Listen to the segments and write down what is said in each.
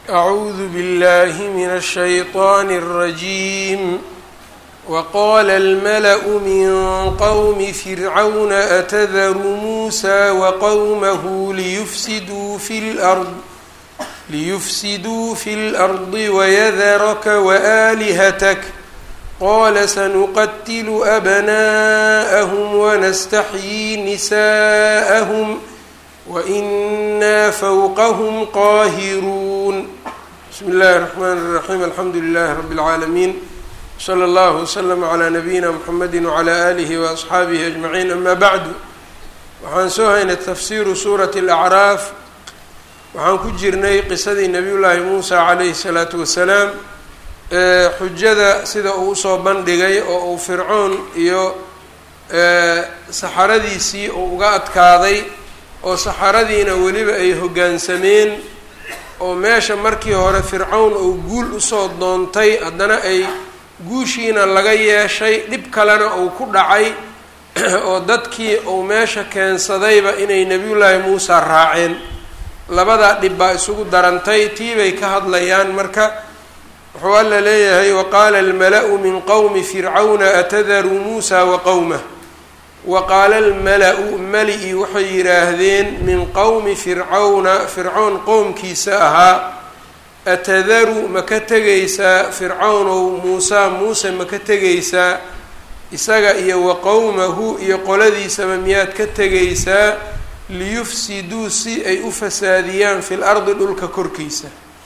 أعوذ بالله من الشيطان الرجيم وقال الملأ من قوم فرعون أتذر موسى وقومه ليفسدوا في الأرض ليفسدوا في الأرض ويذرك وآلهتك قال سنقتل أبناءهم ونستحيي نساءهم وإنا فوقهم قاهرون بسم الله الرحمن الرحيم الحمد لله رب العالمين slى اllه وslm عlى nabiyina mxamedi وعlى آlih وأصxaabihi أجmaعiin ama bعdu waxaan soo haynay tafsiru suuraة الأcraaf waxaan ku jirnay qisadii nabiy llaahi muusa calayhi الsalaaةu wasalaam ee xujada sida uu usoo bandhigay oo uu fircoon iyo saxaradiisii uu uga adkaaday oo saxaradiina weliba ay hoggaansameen oo meesha markii hore fircown uu guul usoo doontay haddana ay guushiina laga yeeshay dhib kalena uu ku dhacay oo dadkii uu meesha keensadayba inay nebiyullaahi muusa raaceen labadaa dhib baa isugu darantay tii bay ka hadlayaan marka wuxuu alla leeyahay waqaala almala-u min qowmi fircawna atadaruu muusa wa qowmah wa qaala almala-u mali-i waxay yidhaahdeen min qowmi fircawna fircown qowmkiisa ahaa atadaru ma ka tegaysaa fircawnow muusaa muuse ma ka tegaysaa isaga iyo wa qowmahu iyo qoladiisaba miyaad ka tegaysaa liyufsiduu si ay u fasaadiyaan fil ardi dhulka korkiisa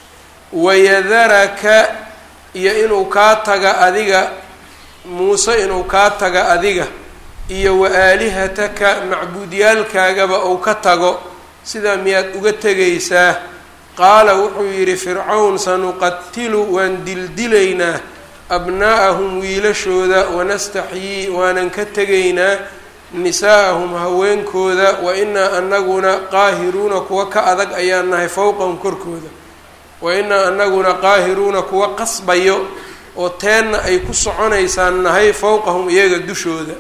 wayadaraka iyo inuu kaa taga adiga muuse inuu kaa taga adiga iyo wa aalihataka macbuudyaalkaagaba uu ka tago sidaa miyaad uga tegaysaa qaala wuxuu yidhi fircawn sanuqatilu waan dildilaynaa abnaa'ahum wiilashooda wanastaxyii waanan ka tegaynaa nisaa'ahum haweenkooda wa inaa anaguna qaahiruuna kuwa ka adag ayaan nahay fowqahum korkooda wa inaa anaguna qaahiruuna kuwa qasbayo oo teenna ay ku soconaysaan nahay fowqahum iyaga dushooda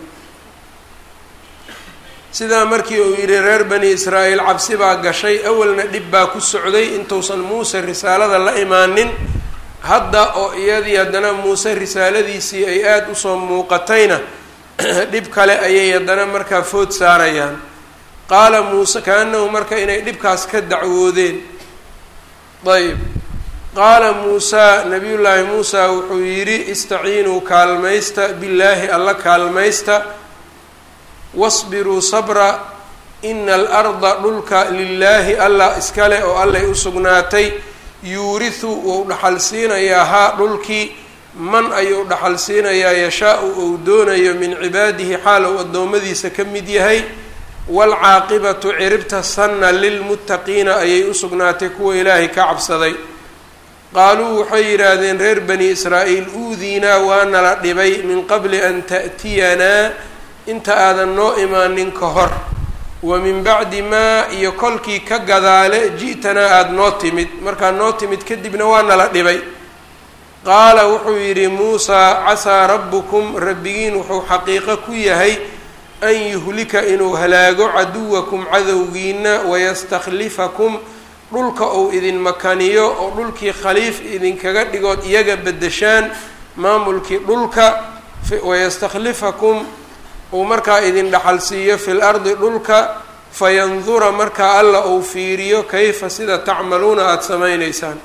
sidaa markii uu yidhi reer bani israa'iil cabsi baa gashay awalna dhib baa ku socday intuusan muuse risaalada la imaanin hadda oo iyadii haddana muuse risaaladiisii ay aada usoo muuqatayna dhib kale ayay haddana markaa food saarayaan qaala muuse kaanahu marka inay dhibkaas ka dacwoodeen ayb qaala muusaa nabiyullaahi muusa wuxuu yidhi istaciinuu kaalmaysta billaahi alla kaalmaysta wasbiruu sabra ina alarda dhulka lilaahi allah iskale oo allay u sugnaatay yuurihu wou dhaxal siinayaa haa dhulkii man ayuu dhaxal siinayaa yashaa-u ou doonayo min cibaadihi xaal ou addoommadiisa ka mid yahay waalcaaqibatu ciribta sanna lilmuttaqiina ayay u sugnaatay kuwa ilaahay ka cabsaday qaaluu waxay yidhaahdeen reer bani israa'iil uudiinaa waa nala dhibay min qabli an ta'tiyanaa inta aadan noo imaanin ka hor wa min bacdi maa iyo kolkii ka gadaale ji'tanaa aada noo timid markaa noo timid kadibna waa nala dhibay qaala wuxuu yidhi muusaa casaa rabbukum rabbigiin wuxuu xaqiiqo ku yahay an yuhlika inuu halaago caduwakum cadowgiina wayastakhlifakum dhulka uu idin makaniyo oo dhulkii khaliif idinkaga dhigood iyaga beddeshaan maamulkii dhulka wayastakhlifakum uu markaa idin dhaxal siiyo fil ardi dhulka fayandura markaa alla uu fiiriyo kayfa sida tacmaluuna aada samaynaysaan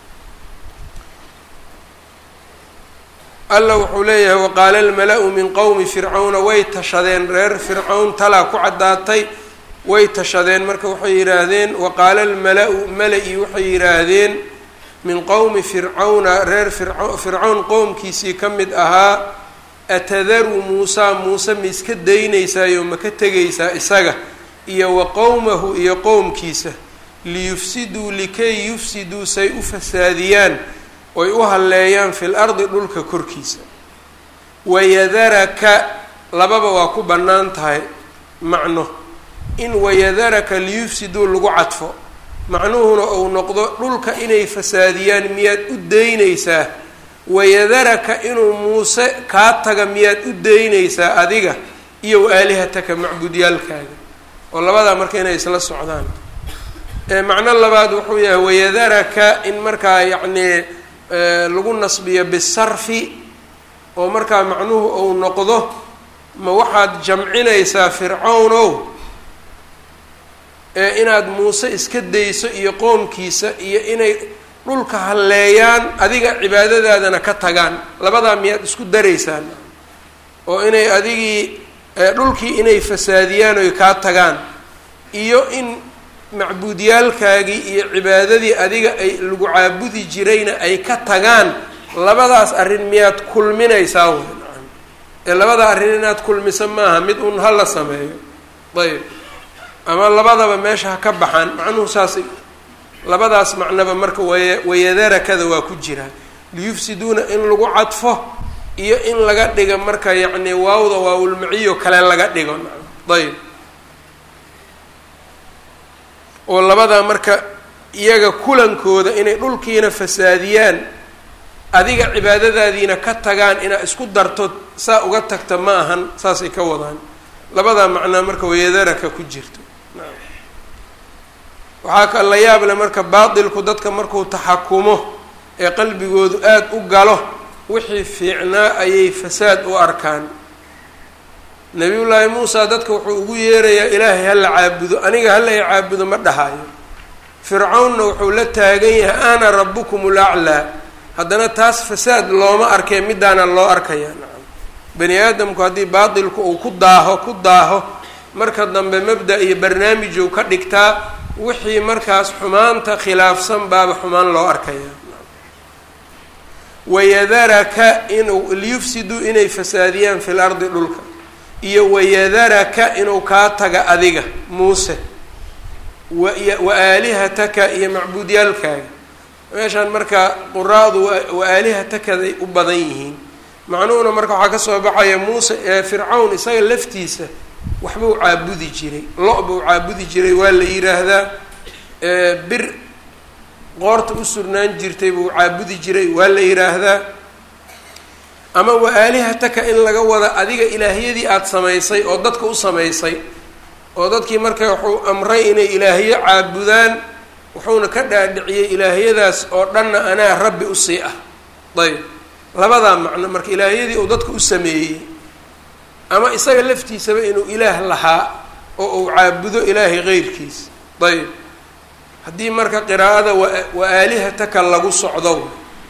alla wuxuu leeyahay waqaala almala-u min qowmi fircawna way tashadeen reer fircawn talaa ku caddaatay way tashadeen marka waxay yidhaahdeen waqaala almala-u mala-i waxay yidhaahdeen min qowmi fircawna reer fircawn qowmkiisii ka mid ahaa atadaru muusaa muuse ma iska daynaysaayo ma ka tegaysaa isaga iyo wa qowmahu iyo qowmkiisa liyufsiduu likay yufsiduu say u fasaadiyaan oy u halleeyaan fil ardi dhulka korkiisa wayadaraka lababa waa ku bannaan tahay macno in wayadaraka liyufsiduu lagu cadfo macnuhuna uu noqdo dhulka inay fasaadiyaan miyaad u daynaysaa wayadaraka inuu muuse kaa taga miyaad u daynaysaa adiga iyo wa aalihataka macbuudyaalkaaga oo labadaa marka inay isla socdaan macno labaad wuxuu yahay wayadaraka in markaa yacnii lagu nasbiyo bisarfi oo markaa macnuhu uu noqdo ma waxaad jamcinaysaa fircawnow ee inaad muuse iska dayso iyo qoomkiisa iyo inay dhulka halleeyaan adiga cibaadadaadana ka tagaan labadaa miyaad isku daraysaan oo inay adigii dhulkii inay fasaadiyaan oy kaa tagaan iyo in macbuudyaalkaagii iyo cibaadadii adiga ay lagu caabudi jirayna ay ka tagaan labadaas arrin miyaad kulminaysaa wey nacam ee labada arrin inaad kulmisa maaha mid un hala sameeyo ayb ama labadaba meesha ha ka baxaan macnuhu saasay labadaas macnaba marka waya wayadarakada waa ku jira liyufsiduuna in lagu cadfo iyo in laga dhigo marka yacni waawda waawulmaciyo kale laga dhigo nacam ayb oo labadaa marka iyaga kulankooda inay dhulkiina fasaadiyaan adiga cibaadadaadiina ka tagaan inaad isku darto saa uga tagta ma ahan saasay ka wadaan labadaa macnaa marka wayadaraka ku jirto waxaa ka la yaab leh marka baatilku dadka markuu taxakumo ee qalbigoodu aada u galo wixii fiicnaa ayay fasaad u arkaan nabiyullaahi muusa dadka wuxuu ugu yeerayaa ilaahay hala caabudo aniga hala i caabudo ma dhahayo fircawnna wuxuu la taagan yahay ana rabbukum ulaclaa haddana taas fasaad looma arkee midaana loo arkayaa nacam bani aadamku haddii baatilku uu ku daaho ku daaho marka dambe mabda iyo barnaamijuu ka dhigtaa wixii markaas xumaanta khilaafsan baaba xumaan loo arkayaa wayadaraka inuu liyufsiduu inay fasaadiyaan fil ardi dhulka iyo wayadaraka inuu kaa taga adiga muuse wa aalihataka iyo macbuudyaalkaaga meeshaan marka quraadu wa aalihatakaday u badan yihiin macnuhuna marka waxaa kasoo baxaya muuse ee fircawn isaga laftiisa waxbuu caabudi jiray lo- buu caabudi jiray waa la yiraahdaa bir qoorta u surnaan jirtay buu caabudi jiray waa la yiraahdaa ama wa aalihataka in laga wada adiga ilaahyadii aada samaysay oo dadka u samaysay oo dadkii marka wuxuu amray inay ilaahyo caabudaan wuxuuna ka dhaadhiciyey ilaahyadaas oo dhanna anaa rabbi usii ah ayb labadaa macno marka ilaahyadii uu dadka u sameeyey ama isaga laftiisaba inuu ilaah lahaa oo uu caabudo ilaahay keyrkiis ayb haddii marka qiraa'ada wa aalihataka lagu socdo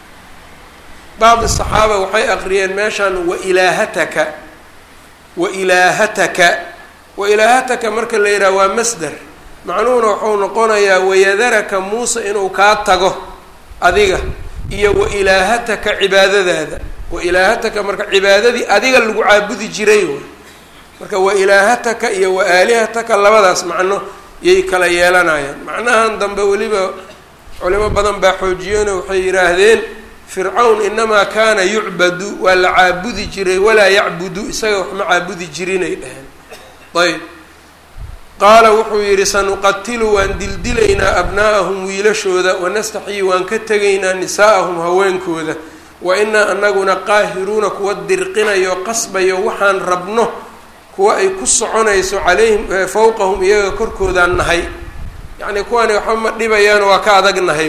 bacdi saxaaba waxay aqriyeen meeshaan wa ilaahataka wa ilaahataka wa ilaahataka marka la yidhaha waa masder macnuhuna wuxuu noqonayaa wayadaraka muuse inuu kaa tago adiga iyo wa ilaahataka cibaadadaada wa ilaahataka marka cibaadadii adiga lagu caabudi jiray way marka wa ilaahataka iyo wa aalihataka labadaas macno yay kala yeelanayaan macnahan dambe weliba culimo badan baa xoojiyeenoo waxay yidhaahdeen fircawn inamaa kaana yucbadu waa la caabudi jiray walaa yacbudu isaga wax ma caabudi jirinay dheheen ayb qaala wuxuu yidhi sanuqatilu waan dildilaynaa abnaa'ahum wiilashooda wanastaxyii waan ka tegaynaa nisaa'ahum haweenkooda wa inaa anaguna qaahiruuna kuwa dirqinayo qasbayo waxaan rabno kuwa ay ku soconayso calayhim fawqahum iyaga korkoodaan nahay yacnii kuwani waxba ma dhibayaan waa ka adag nahay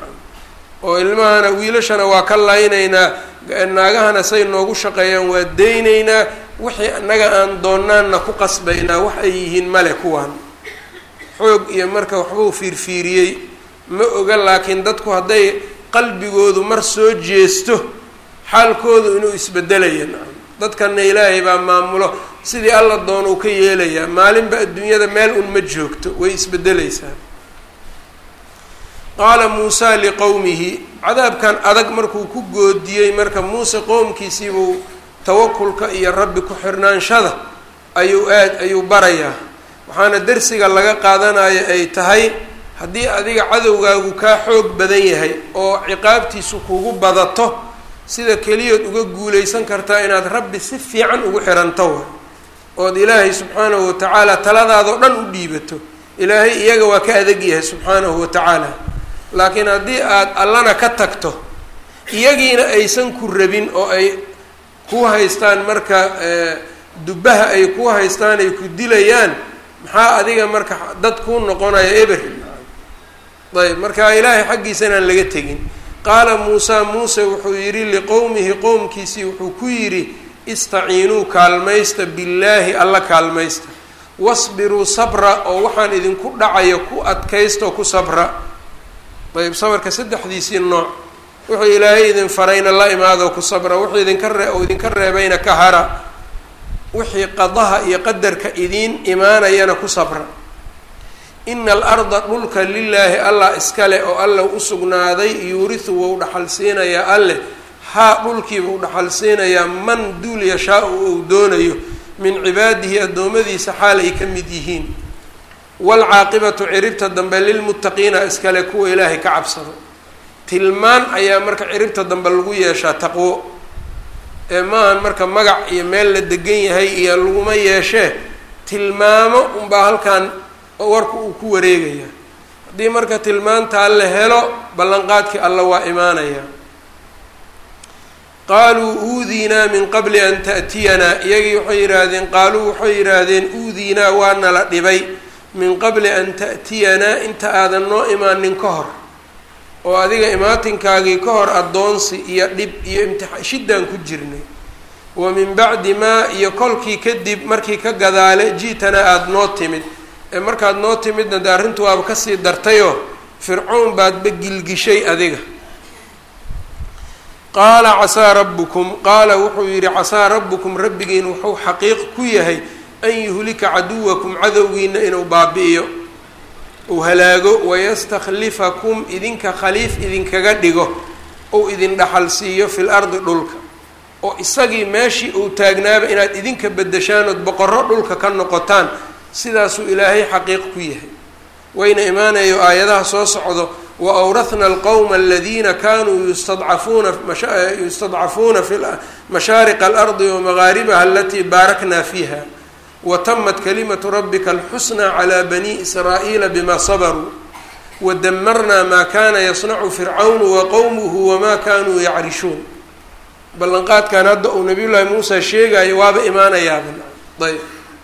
oo ilmahana wiilashana waa ka laynaynaa naagahana say noogu shaqeeyaan waa deynaynaa wixii annaga aan doonaanna ku qasbaynaa wax ay yihiin male kuwaan xoog iyo marka waxbuu fiirfiiriyey ma oga laakiin dadku hadday qalbigoodu mar soo jeesto xaalkoodu inuu isbedelaya nacam dadkana ilaahay baa maamulo sidii alla doona uu ka yeelayaa maalinba adduunyada meel un ma joogto way isbedelaysaa qaala muusaa liqowmihi cadaabkan adag markuu ku goodiyey marka muuse qowmkiisiibuu tawakulka iyo rabbi ku-xirnaanshada ayuu aad ayuu barayaa waxaana dersiga laga qaadanayo ay tahay haddii adiga cadowgaagu kaa xoog badan yahay oo ciqaabtiisu kugu badato sida keliyood uga guulaysan kartaa inaad rabbi si fiican ugu xiranto wa ood ilaahay subxaanahu watacaala taladaadoo dhan u dhiibato ilaahay iyaga waa ka adag yahay subxaanahu watacaala laakiin haddii aad allana ka tagto iyagiina aysan ku rabin oo ay ku haystaan marka dubbaha ay ku haystaan ay ku dilayaan maxaa adiga marka dad kuu noqonaya eber ayb marka ilaahay xaggiisa inaan laga tegin qaala muusaa muuse wuxuu yidhi liqowmihi qowmkiisii wuxuu ku yidhi istaciinuu kaalmaysta billaahi alla kaalmaysta wasbiruu sabra oo waxaan idinku dhacayo ku adkaysto ku sabra ayb sabarka saddexdiisii nooc wuxuu ilaahay idin farayna la imaado ku sabra wuxuu idinka ree oo idinka reebayna ka hara wixii qadaha iyo qadarka idiin imaanayana ku sabra ina alarda dhulka lilaahi allah iskale oo alla u sugnaaday yuurisu wou dhaxal siinayaa alleh haa dhulkiiba u dhaxal siinayaa man duul yashaa-u ou doonayo min cibaadihi addoommadiisa xaal ay ka mid yihiin waalcaaqibatu ciribta dambe lilmuttaqiina iskale kuwa ilaahay ka cabsado tilmaan ayaa marka ciribta dambe lagu yeeshaa taqwo ee maahan marka magac iyo meel la degan yahay iyo laguma yeeshee tilmaamo unbaa halkan warku uu ku wareegaya haddii marka tilmaantaa la helo ballanqaadkii alla waa imaanaya qaaluu uudiinaa min qabli an ta'tiyanaa iyagii waxay yidhaahdeen qaaluu waxay yidhaahdeen uudiinaa waa nala dhibay min qabli an ta'tiyanaa inta aadan noo imaanin ka hor oo adiga imaatinkaagii ka hor addoonsi iyo dhib iyo imtixa shiddaan ku jirnay wa min bacdi maa iyo kolkii kadib markii ka gadaale ji'tana aada noo timid ee markaad noo timidna de arrintu waaba kasii dartayoo fircown baadba gilgishay adiga qaala casaa rabbukum qaala wuxuu yidhi casaa rabbukum rabbigiin wuxuu xaqiiq ku yahay an yuhlika caduwakum cadowgiina inuu baabi'iyo uu halaago wayastakhlifakum idinka khaliif idinkaga dhigo ou idin dhaxal siiyo fil ardi dhulka oo isagii meeshii uu taagnaaba inaad idinka bedeshaan ood boqorro dhulka ka noqotaan sidaasuu ilaahay xaqiiq ku yahay wayna imaanayo aayadaha soo socdo wa awrahna alqowma aladiina kanuu yustadcafuuna yustadcafuuna fi mashaariqa alardi wamagaaribaha alatii baarakna fiiha watamat kalimatu rabbika alxusnaa calaa bani israa'iila bima sabaruu wadamarnaa maa kana yasnacu fircawnu waqowmuhu wamaa kanuu yacrishun ballanqaadkan hadda uu nabiy llaahi muusa sheegayo waaba imaanayaaba ayb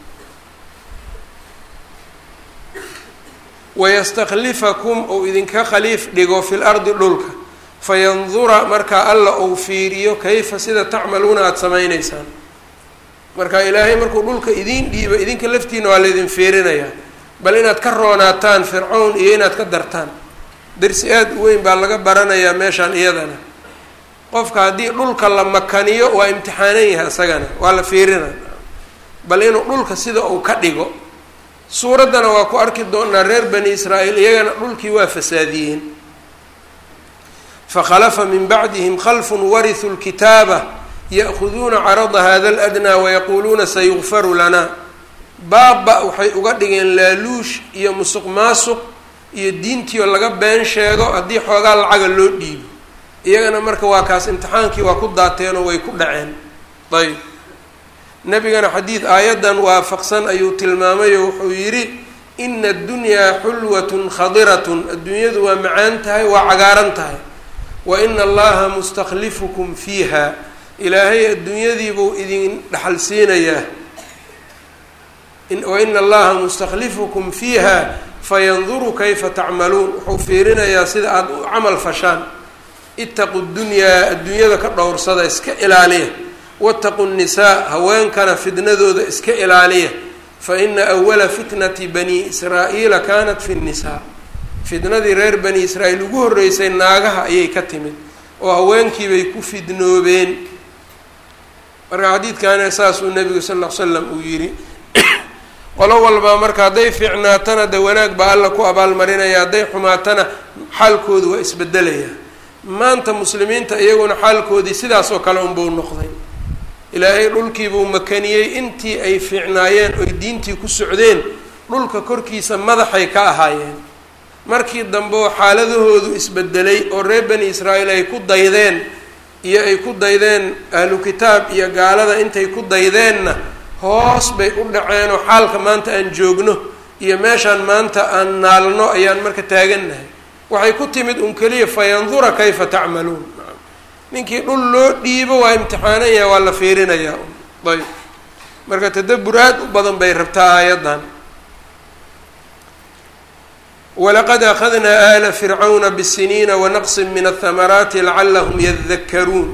wayastakhlifakum ou idinka khaliif dhigo fil ardi dhulka fayandura markaa alla ou fiiriyo kayfa sida tacmaluuna aada samaynaysaan marka ilaahay markuu dhulka idiin dhiibo idinka laftiina waa laydin fiirinayaa bal inaad ka roonaataan fircown iyo inaad ka dartaan darsi aada u weyn baa laga baranayaa meeshaan iyadana qofka haddii dhulka la makaniyo waa imtixaanan yahay isagana waa la fiirina bal inuu dhulka sida uu ka dhigo suuraddana waa ku arki doonaa reer bani israa'iil iyagana dhulkii waa fasaadiyeen fakhalafa min bacdihim khalfun warithuu lkitaaba ya'khuduuna carada hada aladnaa wayaquuluuna sayukfaru lanaa baaba waxay uga dhigeen laaluush iyo musuq maasuq iyo diintiio laga been sheego haddii xoogaa lacaga loo dhiibo iyagana marka waa kaas imtixaankii waa ku daateenoo way ku dhaceen ayb nabigana xadiid aayaddan waafaqsan ayuu tilmaamayo wuxuu yidhi ina addunyaa xulwatun khadiratun adduunyadu waa macaan tahay waa cagaaran tahay wa ina allaha mustakhlifukum fiiha ilaahay adduunyadiibuu idin dhaxal siinayaa wa ina allaha mustakhlifukum fiiha fayanduru kayfa tacmaluun wuxuu fiirinayaa sida aada u camal fashaan itaqu dunyaa adduunyada ka dhowrsada iska ilaaliya wataqu nnisaa haweenkana fitnadooda iska ilaaliya fa ina awala fitnati bani israa'iila kanat fi nnisaa fitnadii reer bani israa'iil ugu horreysay naagaha ayay ka timid oo haweenkiibay ku fidnoobeen marka xadiidkaana saasuu nabigu sal ll ly slam uu yidhi qolo walbaa marka hadday fiicnaatana de wanaag baa alla ku abaalmarinaya hadday xumaatana xaalkoodu waa isbedelaya maanta muslimiinta iyaguna xaalkoodii sidaas oo kale unbuu noqday ilaahay dhulkiibuu makaniyey intii ay fiicnaayeen oy diintii ku socdeen dhulka korkiisa madaxay ka ahaayeen markii dambe oo xaaladahoodu isbedelay oo reer bani israa'iil ay ku daydeen iyo ay ku daydeen ahlu kitaab iyo gaalada intay ku daydeenna hoos bay u dhaceenoo xaalka maanta aan joogno iyo meeshaan maanta aan naalno ayaan marka taagannahay waxay ku timid un keliya fayandura kayfa tacmaluun ninkii dhul loo dhiibo waa imtixaanaya waa la fiirinayaa ayb marka tadabur aad u badan bay rabtaa aayaddan walaqad akhadnaa aala fircawna bisiniina wanaqsin min athamaraati lacalahum yadakaruun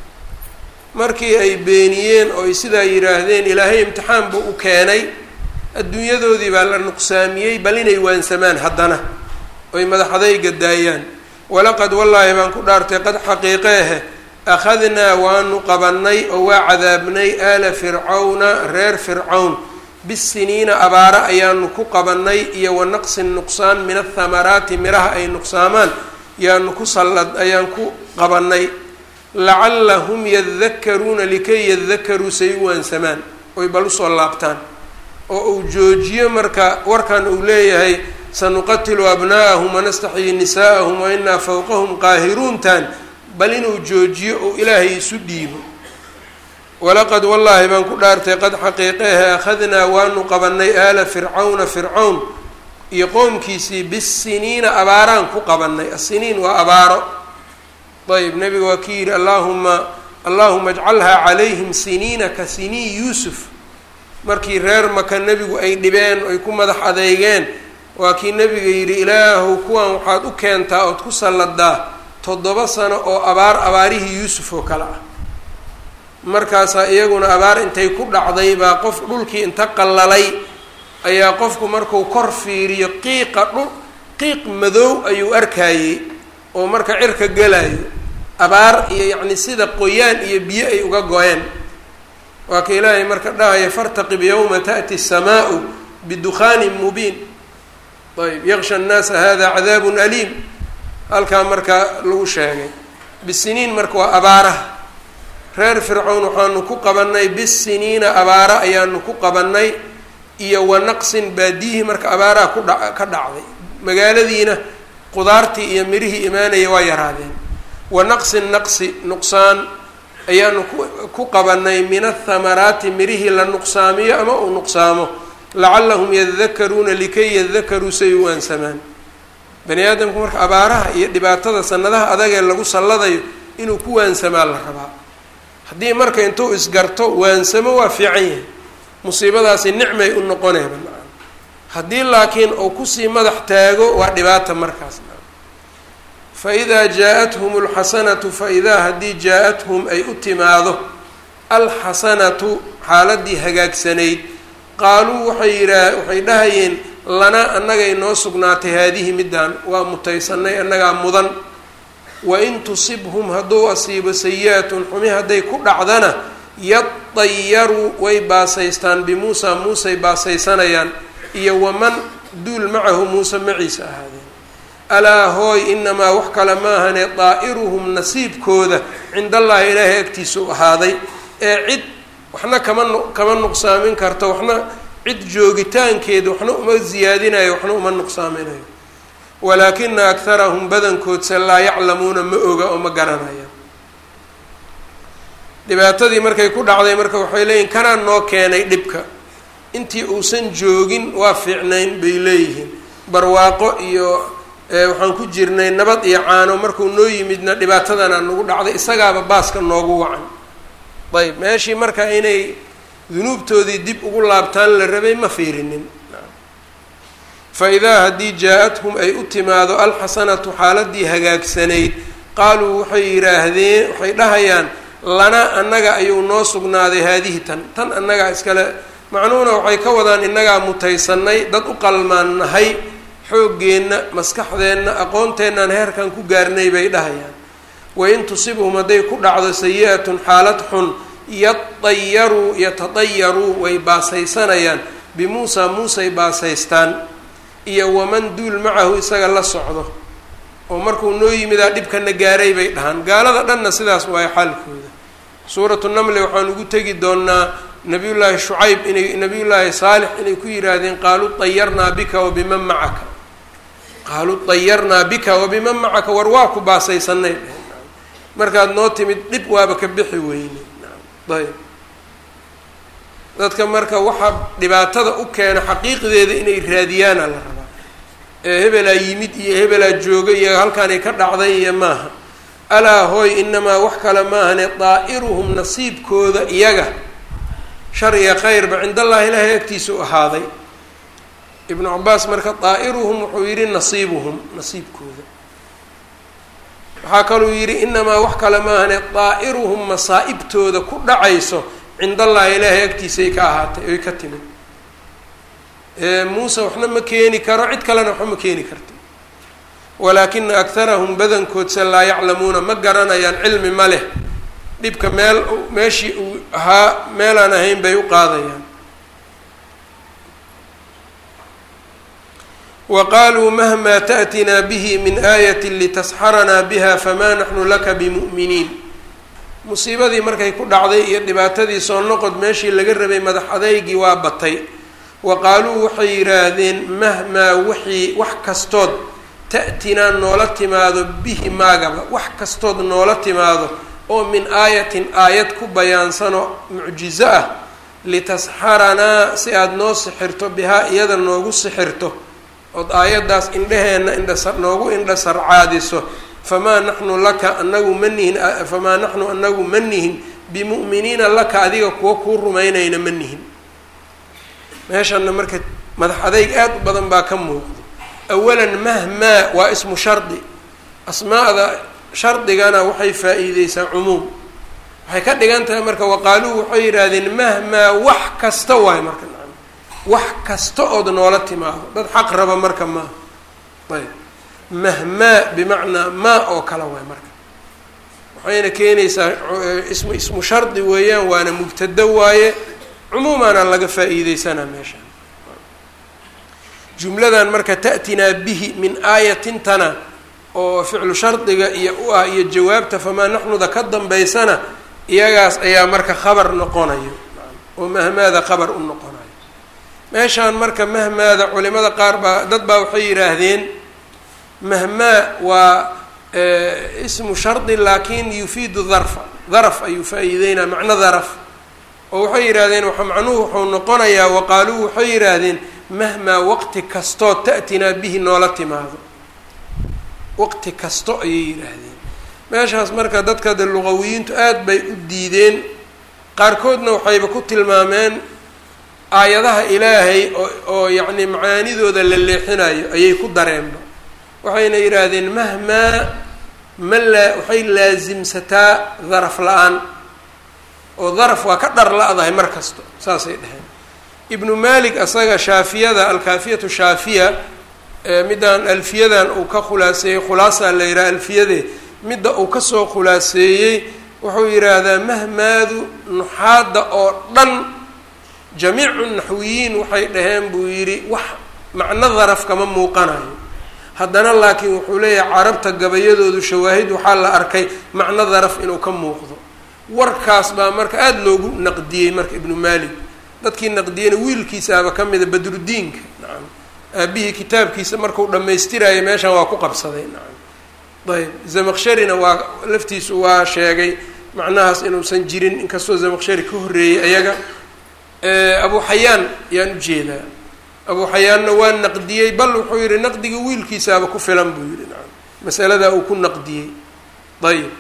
markii ay beeniyeen oo ay sidaa yidhaahdeen ilaahay imtixaan buu u keenay adduunyadoodii baa la nuqsaamiyey bal inay waansamaan haddana oy madaxadayga daayaan walaqad wallaahi baan ku dhaartay qad xaqiiqeehe akhadnaa waanu qabannay oo waa cadaabnay aala fircawna reer fircawn bisiniina abaara ayaanu ku qabannay iyo wa naqsin nuqsaan min athamaraati miraha ay nuqsaamaan yaanu ku sallad ayaan ku qabannay lacallahum yadakaruuna likay yadakaruu say u waansamaan oy bal usoo laabtaan oo uu joojiyo marka warkan uu leeyahay sanuqatilu abna'ahum wanastaxyi nisaa'ahum wa inaa fawqahum qaahiruuntan bal inuu joojiyo ou ilaahay isu dhiibo walaqad wallaahi baan ku dhaartay qad xaqiiqeehe akhadnaa waanu qabannay aala fircawna fircawn iyo qoomkiisii bisiniina abaaraan ku qabannay asiniin waa abaaro ayb nabiga waa ki yidhi allaahuma allaahuma ajcalhaa calayhim siniina ka sinii yuusuf markii reer maka nebigu ay dhibeen ay ku madax adeygeen waa kii nebiga yidhi ilaahu kuwan waxaad u keentaa ood ku salladaa toddoba sano oo abaar abaarihii yuusuf oo kale ah markaasaa iyaguna abaar intay ku dhacday baa qof dhulkii inta qallalay ayaa qofku marku kor fiiriyo qiiqa dhul qiiq madow ayuu arkayey oo marka cirka gelayo abaar iyo yacni sida qoyaan iyo biyo ay uga go-een waa ka ilaahay marka dhahaya fartaqib yowma ta'ti الsamaau bidukhaanin mubiin ayb yaksha الnaasa hada cadaabun aliim halkaa marka lagu sheegay bisiniin marka waa abaaraha reer fircown waxaanu ku qabannay bisiniina abaara ayaanu ku qabannay iyo wa naqsin baadiyihii marka abaaraha ku dha ka dhacday magaaladiina qudaartii iyo mirihii imaanaya waa yaraadeen wa naqsin naqsi nuqsaan ayaanu ku qabanay min athamaraati mirihii la nuqsaamiyo ama uu nuqsaamo lacallahum yadakaruuna likay yadakaruu say u waansamaan bani aadamku marka abaaraha iyo dhibaatada sanadaha adagee lagu salladayo inuu ku waansamaa la rabaa haddii marka intuu isgarto waansamo waa fiican yahay musiibadaasi nicmay u noqoneeba haddii laakiin uu kusii madax taago waa dhibaata markaas faidaa jaa-athum alxasanatu faidaa haddii jaa-athum ay u timaado alxasanatu xaaladii hagaagsanayd qaaluu waxay yihaa waxay dhahayeen lanaa annagay noo sugnaatay haadihi middaan waa mutaysanay annagaa mudan wain tusibhum hadduu asiibo sayi-atun xumi hadday ku dhacdana yadayaruu way baasaystaan bimuusa muusay baasaysanayaan iyo waman duul macahu muuse maciisa ahaadeen alaa hooy inamaa wax kale maahane daa'iruhum nasiibkooda cindallaahi ilaahay agtiisa u ahaaday ee cid waxna kama kama nuqsaamin karto waxna cid joogitaankeeda waxna uma ziyaadinayo waxna uma nuqsaaminayo walaakina akharahum badankoodse laa yaclamuuna ma oga oo ma garanayaan dhibaatadii markay ku dhacday marka waxay leeyihin kanaa noo keenay dhibka intii uusan joogin waa fiicnayn bay leeyihiin barwaaqo iyo waxaan ku jirnay nabad iyo caano markuu noo yimidna dhibaatadanaa nagu dhacday isagaaba baaska noogu wacan ayb meeshii marka inay dunuubtoodii dib ugu laabtaan la rabay ma fiirinin fa idaa haddii jaa-athum ay u timaado alxasanatu xaaladii hagaagsanayd qaaluu waxay yidhaahdeen waxay dhahayaan lana annaga ayuu noo sugnaaday haadihi tan tan annagaa iskale macnuhuna waxay ka wadaan innagaa mutaysanay dad u qalmaan nahay xooggeenna maskaxdeenna aqoonteennan heerkan ku gaarnay bay dhahayaan wain tusibhum hadday ku dhacdo sayi-atun xaalad xun yadayaruu yatadayaruu way baasaysanayaan bimuusa muusay baasaystaan iyo waman duul macahu isaga la socdo oo markuu noo yimidaa dhibkana gaaray bay dhahaan gaalada dhanna sidaas waayo xaalkooda suuratu namli waxaan ugu tegi doonaa nabiyullaahi shucayb inay nabiyullaahi saalix inay ku yidhaahdeen qaaluu dayarnaa bika wabiman macaka qaaluu dayarnaa bika wabiman macaka war waa ku baasaysanay markaad noo timid dhib waaba ka bixi weyne ayb dadka marka waxaa dhibaatada u keena xaqiiqdeeda inay raadiyaana la rabaa ee hebelaa yimid iyo hebelaa jooga iyo halkaanay ka dhacday iyo maaha alaa hooy inamaa wax kale maahane daa'iruhum nasiibkooda iyaga shar iyo khayrba cindallahi ilaahay agtiisa u ahaaday ibnu cabaas marka daa'iruhum wuxuu yidhi nasiibuhum nasiibkooda waxaa kaluu yidhi inamaa wax kale maahane daa'iruhum masaa'ibtooda ku dhacayso cind allahi ilaahay agtiisay ka ahaatay oy ka timid muuse waxna ma keeni karo cid kalena waxba ma keeni karto walaakina akharahum badankoodse laa yaclamuuna ma garanayaan cilmi ma leh dhibka meel meeshii uu ahaa meelaan ahayn bay u qaadayaan wa qaaluu mahmaa ta'tinaa bihi min aayatin litasxaranaa biha famaa naxnu laka bimu'miniin musiibadii markay ku dhacday iyo dhibaatadii soo noqod meeshii laga rabay madax adeygii waa batay wa qaaluu waxay yidhaahdeen mahmaa wixii wax kastood ta'tinaa noola timaado bihi maagaba wax kastood noola timaado oo min aayatin aayad ku bayaansanoo mucjizo ah litasxaranaa si aada noo sixirto bihaa iyada noogu sixirto ood aayaddaas indheheenna indhasa noogu indha sarcaadiso famaa naxnu laka anagu ma nihin famaa naxnu anagu ma nihin bimu'miniina laka adiga kuwa kuu rumaynayna ma nihin meeshana marka madax adeyg aad u badan baa ka muuqdo awalan mahmaa waa ismu shardi asmaa'da shardigana waxay faa-iideysaa cumuum waxay ka dhigan tahay marka waqaaluu waxay yidhaahdeen mahmaa wax kasta waay marka nacam wax kasta ood noola timaado dad xaq raba marka maaha ayb mahmaa bimacnaa maa oo kale waay marka waxayna keenaysaa ismu ismu shardi weeyaan waana mubtado waaye cumuumaana laga faa-iideysanaa meeshaan jumladan marka ta'tinaa bihi min aayatintana oo ficlu shardiga iyo u ah iyo jawaabta famaa naxnuda ka dambaysana iyagaas ayaa marka khabar noqonayo oo mahmaada khabar u noqonayo meeshaan marka mahmaada culimada qaar baa dad baa waxay yidhaahdeen mahmaa waa ismu shardi laakin yufiidu darfa daraf ayuu faa-iideynaa macno daraf oo waxay yidhahdeen waa macnuhu wuxuu noqonayaa waqaaluu waxay yidhaahdeen mahmaa waqti kastoo ta'tinaa bihi noola timaado waqti kasto ayay yidhaahdeen meeshaas marka dadka de luqawiyiintu aada bay u diideen qaarkoodna waxayba ku tilmaameen aayadaha ilaahay oo oo yacni macaanidooda la leexinayo ayay ku dareenba waxayna yidhaahdeen mahmaa ma laa waxay laasimsataa daraf la-aan oo daraf waa ka dhar la-dahay mar kasto saasay dheheen ibnu malik asaga shaafiyada alkaafiyatu shaafiya midaan alfiyadan uu ka khulaaseeyey khulaasaa la yidhaha alfiyade midda uu kasoo khulaaseeyey wuxuu yidhaahdaa mahmaadu nuxaadda oo dhan jamiicu naxwiyiin waxay dhaheen buu yidhi wax macno daraf kama muuqanayo haddana laakiin wuxuu leeyahay carabta gabayadoodu shawaahid waxaa la arkay macno daraf inuu ka muuqdo warkaas baa marka aada loogu naqdiyey marka ibnu malik dadkii naqdiyeyna wiilkiisaaba ka mida badrudiinka nacam aabihii kitaabkiisa markuu dhammaystiraayo meeshan waa ku qabsaday nacam ayb zamaqsharina waa laftiisu waa sheegay macnahaas inuusan jirin inkastoo zamaqshari ka horreeyey ayaga abu xayaan yaan ujeedaa abu xayaanna waa naqdiyey bal wuxuu yihi naqdiga wiilkiisaaba ku filan buu yihi nacam masaladaa uu ku naqdiyey ayib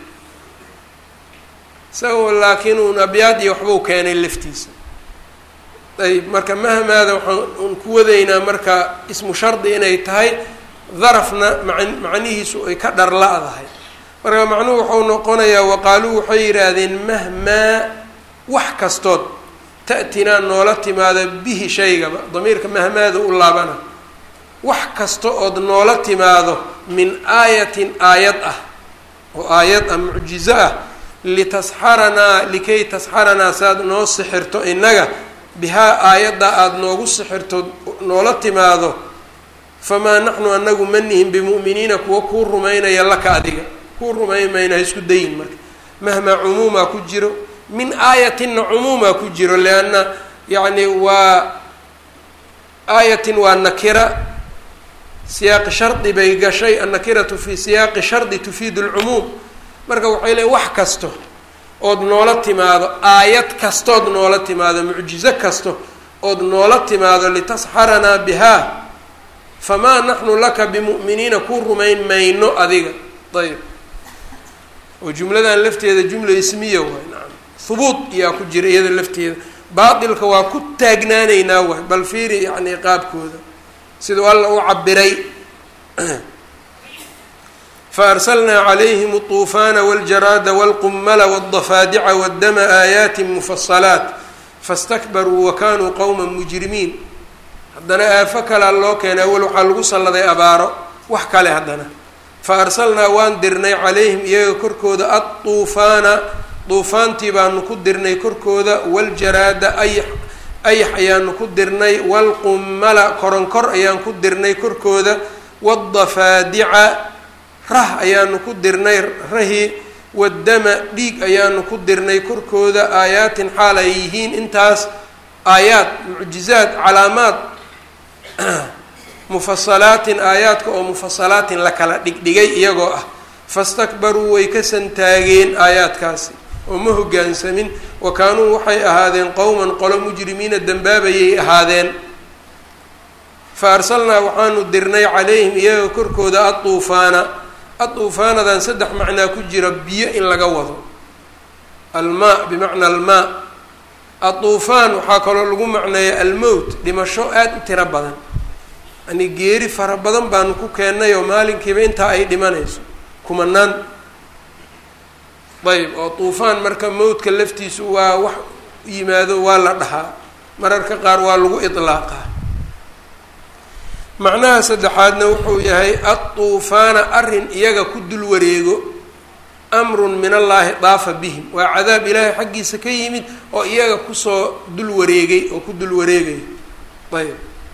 isagoo laakiin uun abyaad iyo waxbuu keenay laftiisa ayb marka mahmaada waxaan un ku wadaynaa marka ismu shardi inay tahay darafna man macnihiisu ay ka dhar la-dahay marka macnuhu waxau noqonayaa waqaaluu waxay yidhaahdeen mahmaa wax kastood ta'tinaa noola timaada bihi shaygaba damiirka mahmaada u laabana wax kasta ood noola timaado min aayatin aayad ah oo aayad ah mucjizo ah litasxaranaa likay tasxaranaa saaad noo sixirto innaga bihaa aayadda aada noogu sixirto noola timaado famaa naxnu anagu ma nihin bimu'miniina kuwa kuu rumaynaya laka adiga kuu rumayn mayna ha isku dayin marka mahmaa cumuumaa ku jiro min aayatinna cumuumaa ku jiro lianna yacni waa aayatin waa nakira siyaaqi shardi bay gashay annakiratu fi siyaaqi shardi tufiidu lcumuum marka waxay leeyn wax kasto ood noola timaado aayad kastood noola timaado mucjizo kasto ood noola timaado litasxaranaa bihaa famaa naxnu laka bimu'miniina kuu rumayn mayno adiga ayb oo jumladan lafteeda jumla ismiya waay nacam hubuud iyaa ku jira iyada lafteeda baatilka waa ku taagnaanaynaa waay bal fiiri yacni qaabkooda siduu alla u cabiray faarslnaa calayhim الطuufaana wاljaraada wاlqumala wالضafaadica wاddama aayaati mufasalaat fastakbaruu wakanuu qowma mujrimiin haddana aafo kalea loo keenay awel waxaa lagu salladay abaaro wax kale haddana fa arsalnaa waan dirnay calayhim iyaga korkooda adduufaana duufaantii baanu ku dirnay korkooda waljaraada ayax ayax ayaanu ku dirnay waalqummala koronkor ayaan ku dirnay korkooda waadafaadica rah ayaanu ku dirnay rahi waddama dhiig ayaanu ku dirnay korkooda aayaatin xaal ay yihiin intaas aayaad mucjizaad calaamaad mufasalaatin aayaadka oo mufasalaatin la kala dhigdhigay iyagoo ah fastakbaruu way ka santaageen aayaadkaasi oo ma hoggaansamin wa kaanuu waxay ahaadeen qowman qolo mujrimiina dembaabayay ahaadeen fa arsalnaa waxaanu dirnay calayhim iyaga korkooda adduufaana adduufaanadan saddex macnaa ku jira biyo in laga wado almaa bimacna almaa adduufaan waxaa kaloo lagu macneeya almowt dhimasho aada u tiro badan yani geeri fara badan baanu ku keennay oo maalinkiiba intaa ay dhimanayso kumanaan ayb oo duufaan marka mowdka laftiisu waa wax yimaado waa la dhahaa mararka qaar waa lagu idlaaqaa macnaha saddexaadna wuxuu yahay adduufaana arrin iyaga ku dul wareego amrun min allaahi daafa bihim waa cadaab ilaahay xaggiisa ka yimid oo iyaga kusoo dul wareegay oo ku dul wareegay ayb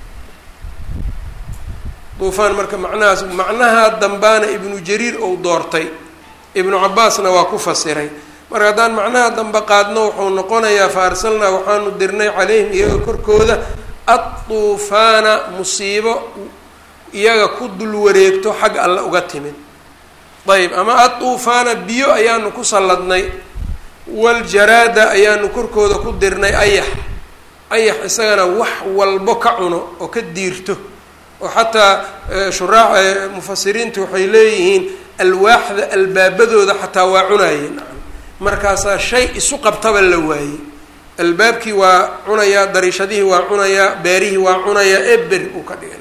duufaan marka macnahaas macnaha dambaana ibnu jariir ou doortay ibnu cabaasna waa ku fasiray marka haddaan macnaha dambe qaadno wuxuu noqonayaa fa arsalnaa waxaanu dirnay calayhim iyaga korkooda adduufaana musiibo iyaga ku dul wareegto xag alle uga timid ayb ama adduufaana biyo ayaanu ku salladnay waljaraada ayaanu korkooda ku dirnay ayax ayax isagana wax walbo ka cuno oo ka diirto oo xataa shuraac mufasiriintu waxay leeyihiin alwaaxda albaabadooda xataa waa cunaayeen markaasaa shay isu qabtaba la waayey albaabkii waa cunayaa dariishadihii waa cunayaa beerihii waa cunayaa eber uu ka dhigay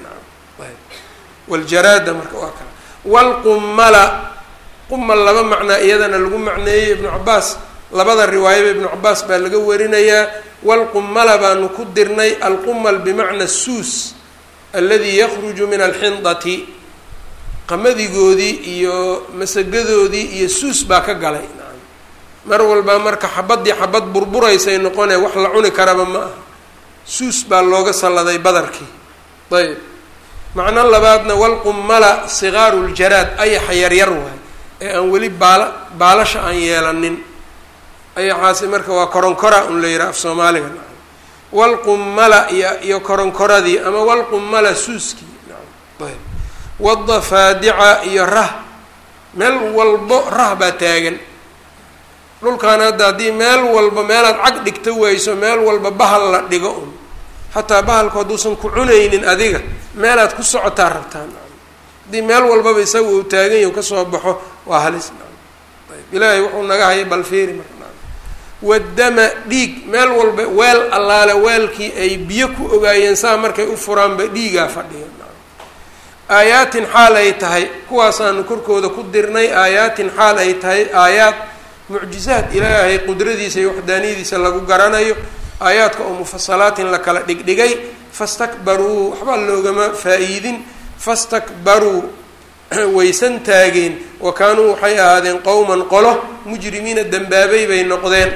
waljaraada marka waa kala waalqumala qumal laba macnaa iyadana lagu macneeyey ibnu cabaas labada riwaayaba ibnu cabaas baa laga warinayaa waalqumala baanu ku dirnay alqumal bimacna suus aladi yakruju min alxindati qamadigoodii iyo masagadoodii iyo suus baa ka galay mar walba marka xabadii xabad burburaysay noqonee wax la cuni karaba ma aha suus baa looga salladay badarkii ayb macno labaadna walqummala sigaaru ljaraad ayaxa yaryar waay ee aan weli baala baalasha aan yeelanin ayaxaasi marka waa koronkora un la yidhaha af soomaaliga walqummala iyo iyo koronkoradii ama walqummala suuskii ayb wadafaadica iyo rah meel walbo rah baa taagan dhulkan hadda haddii meel walba meelaad cag dhigta wayso meel walba bahal la dhigo un xataa bahalku hadduusan ku cunaynin adiga meelaad ku socotaa rabtaan haddii meel walbaba isaga uu taagan yahi kasoo baxo waa halis ayb ilaahay wuxuu naga hayay balfiiri marka wadama dhiig meel walba weel allaale weelkii ay biyo ku ogaayeen saa markay u furaanba dhiigaa fadhiya aayaatin xaal ay tahay kuwaasaanu korkooda ku dirnay aayaatin xaal ay tahay aayaad mucjizaad ilaahay qudradiisa iyo waxdaaniyadiisa lagu garanayo aayaadka oo mufasalaatin la kala dhigdhigay fastakbaruu waxbaa loogama faa-iidin fastakbaruu waysan taageen wa kaanuu waxay ahaadeen qowman qolo mujrimiina dembaabay bay noqdeen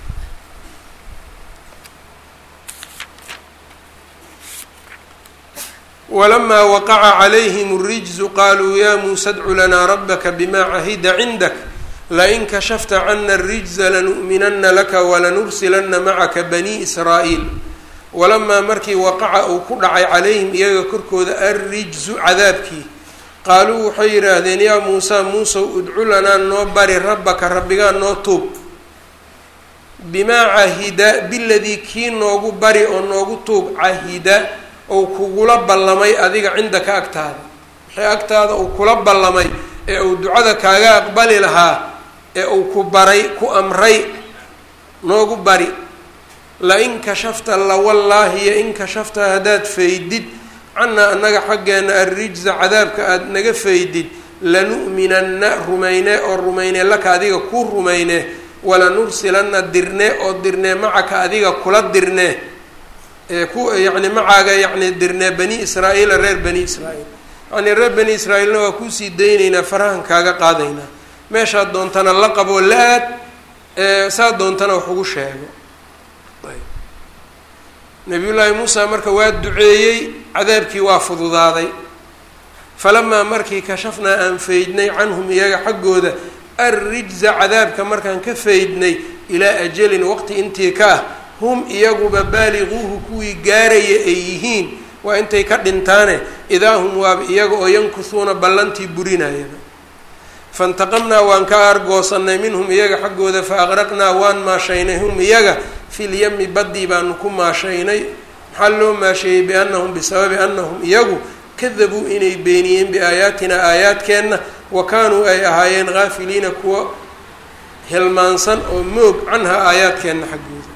walamaa waqaca calayhim اrijzu qaluu ya muusa dcu lanaa rabaka bima cahida cindak lain kashafta cana اrijza lanu'minana laka walanursilana macaka bani israa'iil walamaa markii waqaca uu ku dhacay calayhim iyaga korkooda alrijzu cadaabkii qaaluu waxay yidhaahdeen yaa muusa muusow udcu lanaa noo bari rabbaka rabbigaa noo tuub bimaa cahida biladii kii noogu bari oo noogu tuub cahida ou kugula ballamay adiga cindaka agtaada wixii agtaada uu kula ballamay ee uu ducada kaaga aqbali lahaa ee uu ku baray ku amray noogu bari la in kashafta la wallaahi yo in kashafta haddaad faydid cannaa annaga xaggeena arrijza cadaabka aada naga faydid lanu'minanna rumayne oo rumayne laka adiga ku rumayne walanursilanna dirne oo dirne macaka adiga kula dirne ku yacni macaaga yacni dirne bani israa'iila reer bani israa'iil yacnii reer bani israa'iilna waa kuusii daynaynaa farahan kaaga qaadaynaa meeshaad doontana la qabo la-aad saa doontana wax ugu sheego nabiyullaahi muusa marka waa duceeyey cadaabkii waa fududaaday falamaa markii kashafnaa aan faydnay canhum iyaga xaggooda arrijza cadaabka markaan ka faydnay ilaa ajalin waqti intii ka ah hum iyaguba baaliquuhu kuwii gaaraya ay yihiin waa intay ka dhintaane idaa hum waaba iyaga oo yankusuuna ballantii burinayaba faintaqamnaa waan ka aargoosannay minhum iyaga xaggooda fa aqraqnaa waan maashaynay hum iyaga filyami baddii baanu ku maashaynay maxaa loo maasheeyey biannahum bisababi annahum iyagu kadabuu inay beeniyeen biaayaatinaa aayaadkeenna wa kaanuu ay ahaayeen haafiliina kuwa hilmaansan oo moog canhaa aayaadkeenna xaggooda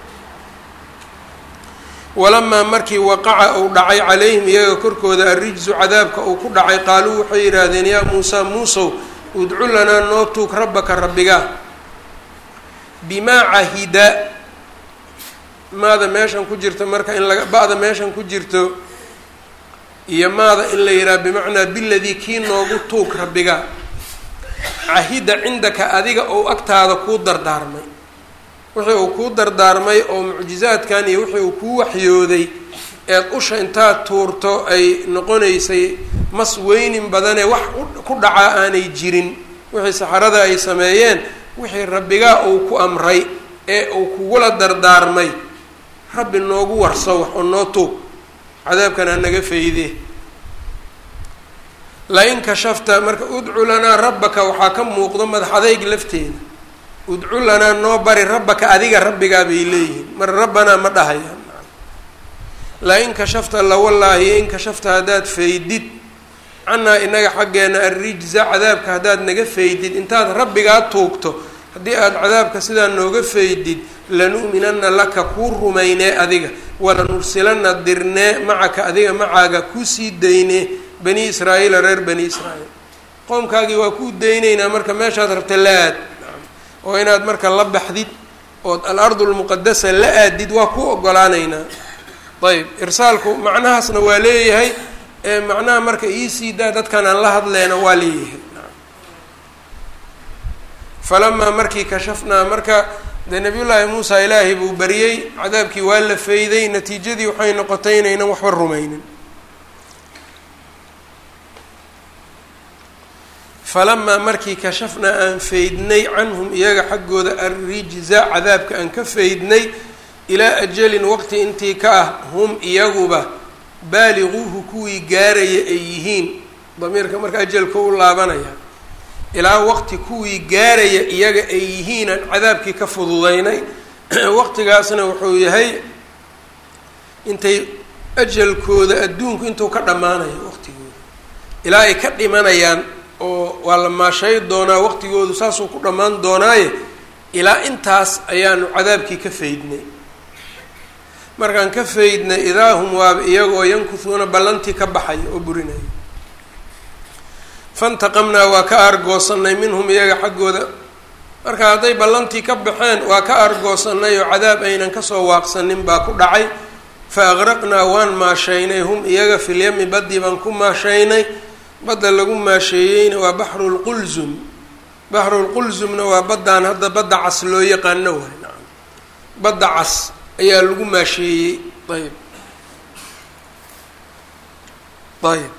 walamaa markii waqaca uu dhacay calayhim iyaga korkooda arrijsu cadaabka uu ku dhacay qaaluu waxay yidhaahdeen yaa muusaa muusow udcu lanaa noo tuug rabbaka rabbigaa bimaa cahida maada meeshan ku jirto marka in laga ba-da meeshan ku jirto iyo maada in la yidhaha bimacnaa biladii kii noogu tuug rabbigaa cahida cindaka adiga ou agtaada kuu dardaarmay wixii uu kuu dardaarmay oo mucjizaadkan iyo wixii uu kuu waxyooday eed usha intaad tuurto ay noqonaysay mas weynin badanee wax ku dhacaa aanay jirin wixii saxarada ay sameeyeen wixii rabbigaa uu ku amray ee uu kugula dardaarmay rabbi noogu warso wax oo noo tuug cadaabkan ha naga fayde la-in kashafta marka udcu lanaa rabbaka waxaa ka muuqdo madax adayg lafteeda udcu lanaa noo bari rabbaka adiga rabbigaa bay leeyihiin mar rabbanaa ma dhahayaan la-in kashafta lawallaahi in kashafta haddaad faydid cannaa inaga xaggeena arrijza cadaabka haddaad naga faydid intaad rabbigaa tuugto haddii aada cadaabka sidaa nooga faydid lanu'minanna laka kuu rumaynee adiga walanursilanna dirnee macaka adiga macaaga kusii daynee bani israa'iila reer bani israa'iil qoomkaagii waa kuu daynaynaa marka meeshaad rabta la aad oo inaad marka la baxdid ood al-ardu lmuqadasa la aadid waa ku ogolaanaynaa ayb irsaalku macnahaasna waa leeyahay ee macnaha marka iisii daa dadkan aan la hadleyna waa leeyahay falamaa markii kashafnaa marka dee nabiyullaahi muusa ilaahay buu bariyey cadaabkii waa la fayday natiijadii waxay noqotay inaynan waxba rumaynin falamaa markii kashafnaa aan faydnay canhum iyaga xaggooda arrijza cadaabka aan ka faydnay ilaa ajalin waqti intii ka ah hum iyaguba baaliquuhu kuwii gaaraya ay yihiin damiirka marka ajalka u laabanaya ilaa waqti kuwii gaaraya iyaga ay yihiinaan cadaabkii ka fududaynay waqtigaasna wuxuu yahay intay ajalkooda adduunku intuu ka dhammaanayo waqtigooda ilaa ay ka dhimanayaan oo waa la maashay doonaa waqtigoodu saasuu ku dhammaan doonaaye ilaa intaas ayaanu cadaabkii ka faydnay markaan ka faydnay idaa hum waaba iyagoo yankuhuuna ballantii ka baxaya oo burinaya fantaqamnaa waa ka aargoosanay minhum iyaga xaggooda marka hadday ballantii ka baxeen waa ka aargoosanay oo cadaab aynan kasoo waaqsanin baa ku dhacay fa aqraqnaa waan maashaynay hum iyaga filyami baddii baan ku maashaynay badda lagu maasheeyeyna waa baxrulqulzum baxrulqulzumna waa baddaan hadda badda cas loo yaqaano waay nacam badda cas ayaa lagu maasheeyey ayb ayb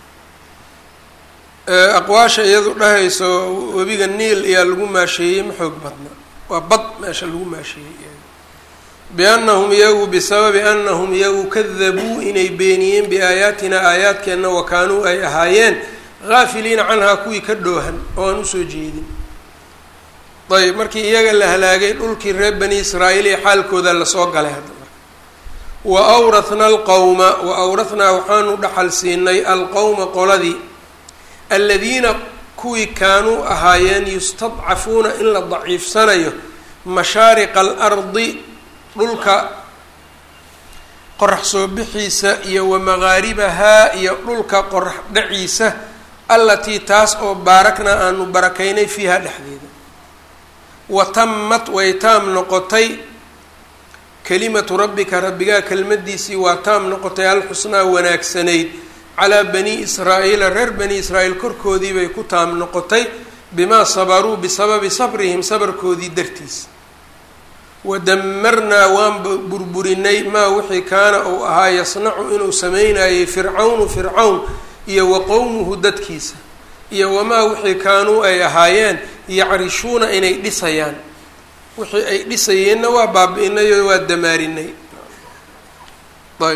aqwaasha iyadu dhahayso webiga niil ayaa lagu maasheeyey ma xoog badna waa bad meesha lagu maasheeyey biannahum iyagu bisababi annahum iyagu kadabuu inay beeniyeen biaayaatina aayaadkeenna wa kaanuu ay ahaayeen haafiliina canhaa kuwii ka dhoohan oo aan usoo jeedin ayb markii iyaga la halaagay dhulkii reer bani israa'iil ee xaalkooda lasoo galay hadda marka wa awrathnaa alqowma wa awrathnaa waxaanu dhaxal siinay alqowma qoladii aladiina kuwii kaanuu ahaayeen yustadcafuuna in la daciifsanayo mashaariqa alardi dhulka qorax soo bixiisa iyo wa maqaaribahaa iyo dhulka qorax dhaciisa allatii taas oo baaraknaa aanu barakaynay fiiha dhexdeeda wa tamat way taam noqotay kelimatu rabbika rabbigaa kelmadiisii waa taam noqotay alxusnaa wanaagsanayd calaa bani israa'iila reer bani israa'iil korkoodii bay ku taam noqotay bimaa sabaruu bisababi sabrihim sabarkoodii dartiis wadamarnaa waan burburinay maa wixii kaana uu ahaa yasnacu inuu sameynayay fircawnu fircawn iyo wa qowmuhu dadkiisa iyo wamaa wixii kaanuu ay ahaayeen yacrishuuna inay dhisayaan wixii ay dhisayeenna waa baabi-inay oo waa damaarinay ayb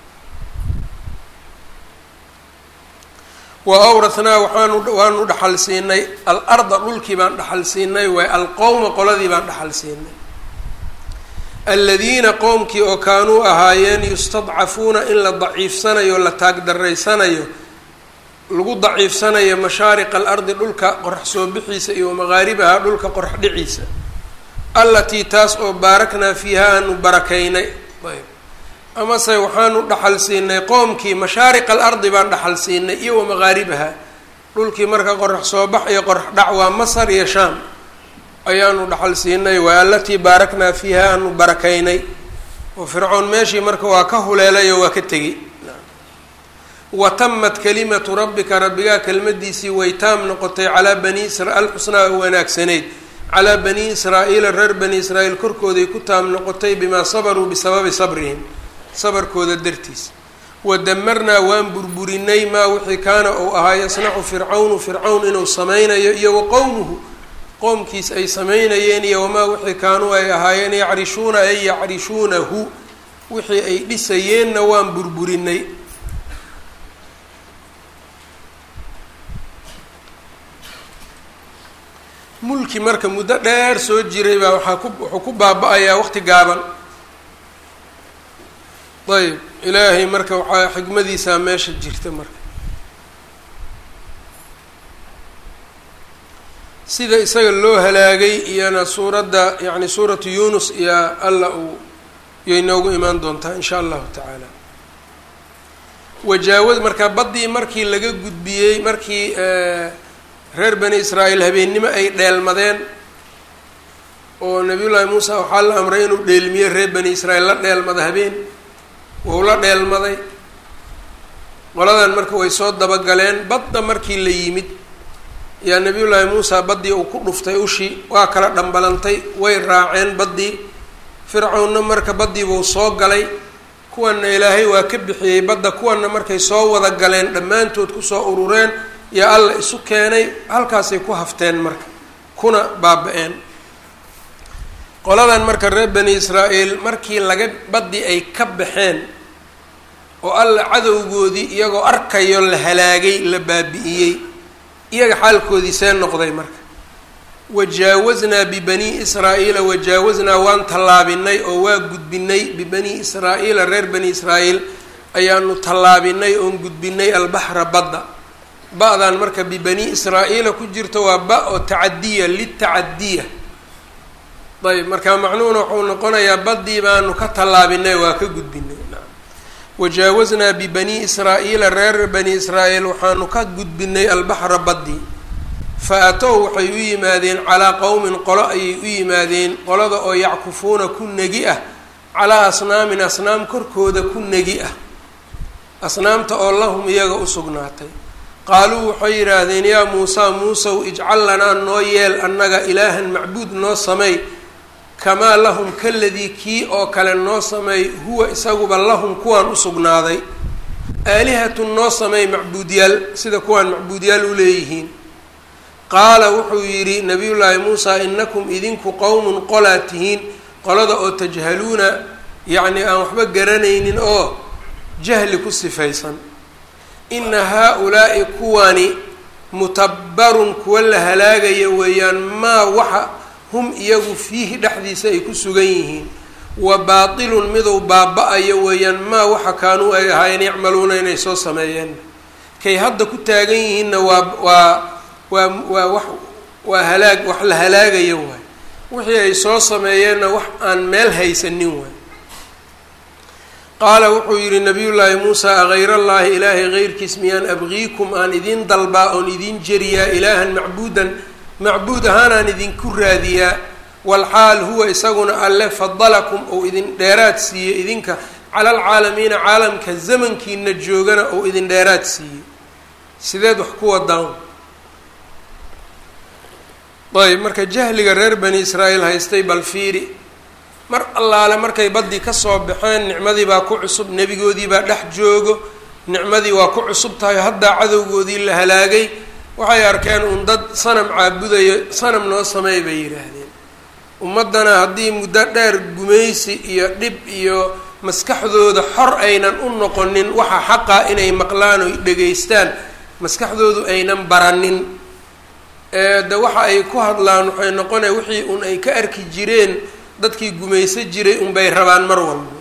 wa awrathnaa waxaanu waanu dhaxal siinay al-arda dhulkii baan dhaxal siinay waay alqowma qoladii baan dhaxal siinay aladiina qowmkii oo kaanuu ahaayeen yustadcafuuna in la daciifsanayo la taagdaraysanayo lagu daciifsanayo mashaariqa alardi dhulka qorax soo bixiisa iyo maqaaribaha dhulka qorax dhiciisa allatii taas oo baaraknaa fiiha aanu barakaynay ayb amase waxaanu dhaxal siinay qoomkii mashaariqa alardi baan dhaxal siinay iyo wa maqaaribaha dhulkii marka qorax soo bax iyo qorax dhac waa masar iyo shaam ayaanu dhaxal siinay waa allatii baaraknaa fiiha aanu barakaynay oo fircoon meeshii marka waa ka huleelay oo waa ka tegey wa tamat kalimatu rabbika rabbigaa kelmadiisii way taam noqotay calaa bani isra alxusnaa oo wanaagsanayd calaa bani israa'iila reer bani israa'iil korkooday ku taam noqotay bimaa sabaruu bisababi sabrihim sabarkooda dartiis wa damarnaa waan burburinay maa wixii kaana uu ahaa yasnacu fircawnu fircawn inuu sameynayo iyo wa qowmuhu qoomkiis ay sameynayeen iyo wamaa wixii kaanuu ay ahaayeen yacrishuuna ay yacrishuunahu wixii ay dhisayeenna waan burburinay mulki marka muddo dheer soo jiray baa waxaa ku wuxuu ku baaba-ayaa waqti gaaban ayb ilaahay marka waxaa xikmadiisaa meesha jirta marka sida isaga loo halaagay iyana suuradda yacni suuratu yunus iyo alla uu yay noogu imaan doontaa in sha allahu tacaala wajaawad marka baddii markii laga gudbiyey markii reer bani israa'iil habeennimo ay dheelmadeen oo nabiyullaahi muusa waxaa la amray inuu dheelmiyo reer bani israa'iil la dheelmada habeen wou la dheelmaday qoladan marka way soo dabagaleen badda markii la yimid yaa nabiyullaahi muusa baddii uu ku dhuftay ushi waa kala dhambalantay way raaceen baddii fircawnna marka baddii buu soo galay kuwanna ilaahay waa ka bixiyey badda kuwanna markay soo wada galeen dhammaantood kusoo urureen yaa alla isu keenay halkaasay ku hafteen marka kuna baaba-een qoladan marka reer bani israa'iil markii laga baddii ay ka baxeen oo alla cadowgoodii iyagoo arkayo la halaagay la baabi'iyey iyaga xaalkoodii see noqday marka wajaawaznaa bibani israa'iila wajaawaznaa waan tallaabinay oo waa gudbinay bibani israa'iila reer bani israa'iil ayaanu tallaabinay oon gudbinay albaxra badda ba-dan marka bibani israa'iila ku jirto waa ba oo tacadiya litacadiya ayb marka macnuhuna wuxuu noqonayaa baddii baanu ka tallaabinay waa ka gudbinay wajaawaznaa bibani israa'iila reer bani israa'iil waxaanu ka gudbinay albaxra baddii fa atow waxay u yimaadeen calaa qowmin qolo ayay u yimaadeen qolada oo yackufuuna ku negi ah calaa asnaamin asnaam korkooda ku negi ah asnaamta oo lahum iyaga u sugnaatay qaaluu waxay yidhaahdeen yaa muusaa muusow ijcal lanaa noo yeel annaga ilaahan macbuud noo samey kamaa lahum kaladii kii oo kale noo sameey huwa isaguba lahum kuwaan u sugnaaday aalihatun noo sameey macbuudyaal sida kuwaan macbuudyaal u leeyihiin qaala wuxuu yidhi nabiyullaahi muusaa inakum idinku qowmun qolaa tihiin qolada oo tajhaluuna yacni aan waxba garanaynin oo jahli ku sifaysan ina haa-ulaa'i kuwani mutabbarun kuwa la halaagaya weeyaan maa waxa hum iyagu fiihi dhexdiisa ay ku sugan yihiin wa baatilun miduu baaba-ayo weeyaan maa waxa kaanuu ay ahaayeen yacmaluuna inay soo sameeyeen kay hadda ku taagan yihiinna waa waa waa waa wax waa halaag wax la halaagayo waay wixii ay soo sameeyeenna wax aan meel haysanin waay qaala wuxuu yidhi nabiyullaahi muusaa aghayrallaahi ilaahay heyrkiis miyaan abgiikum aan idiin dalbaa oon idiin jeriyaa ilaahan macbuudan macbuud ahaanaan idinku raadiyaa walxaal huwa isaguna alle fadalakum ou idin dheeraad siiyey idinka cala alcaalamiina caalamka zamankiina joogana ou idin dheeraad siiyey sideed wax ku wadaan ayb marka jahliga reer bani israa'iil haystay bal fiiri mar allaale markay baddii kasoo baxeen nicmadii baa ku cusub nebigoodii baa dhex joogo nicmadii waa ku cusub tahay haddaa cadowgoodii la halaagay waxay arkeen un dad sanam caabudayo sanam noo sameey bay yidhaahdeen ummaddana haddii muddo dheer gumaysi iyo dhib iyo maskaxdooda xor aynan u noqonin waxa xaqa inay maqlaan oy dhegaystaan maskaxdoodu aynan baranin de waxa ay ku hadlaan waxay noqonaya wixii un ay ka arki jireen dadkii gumayso jiray unbay rabaan mar walba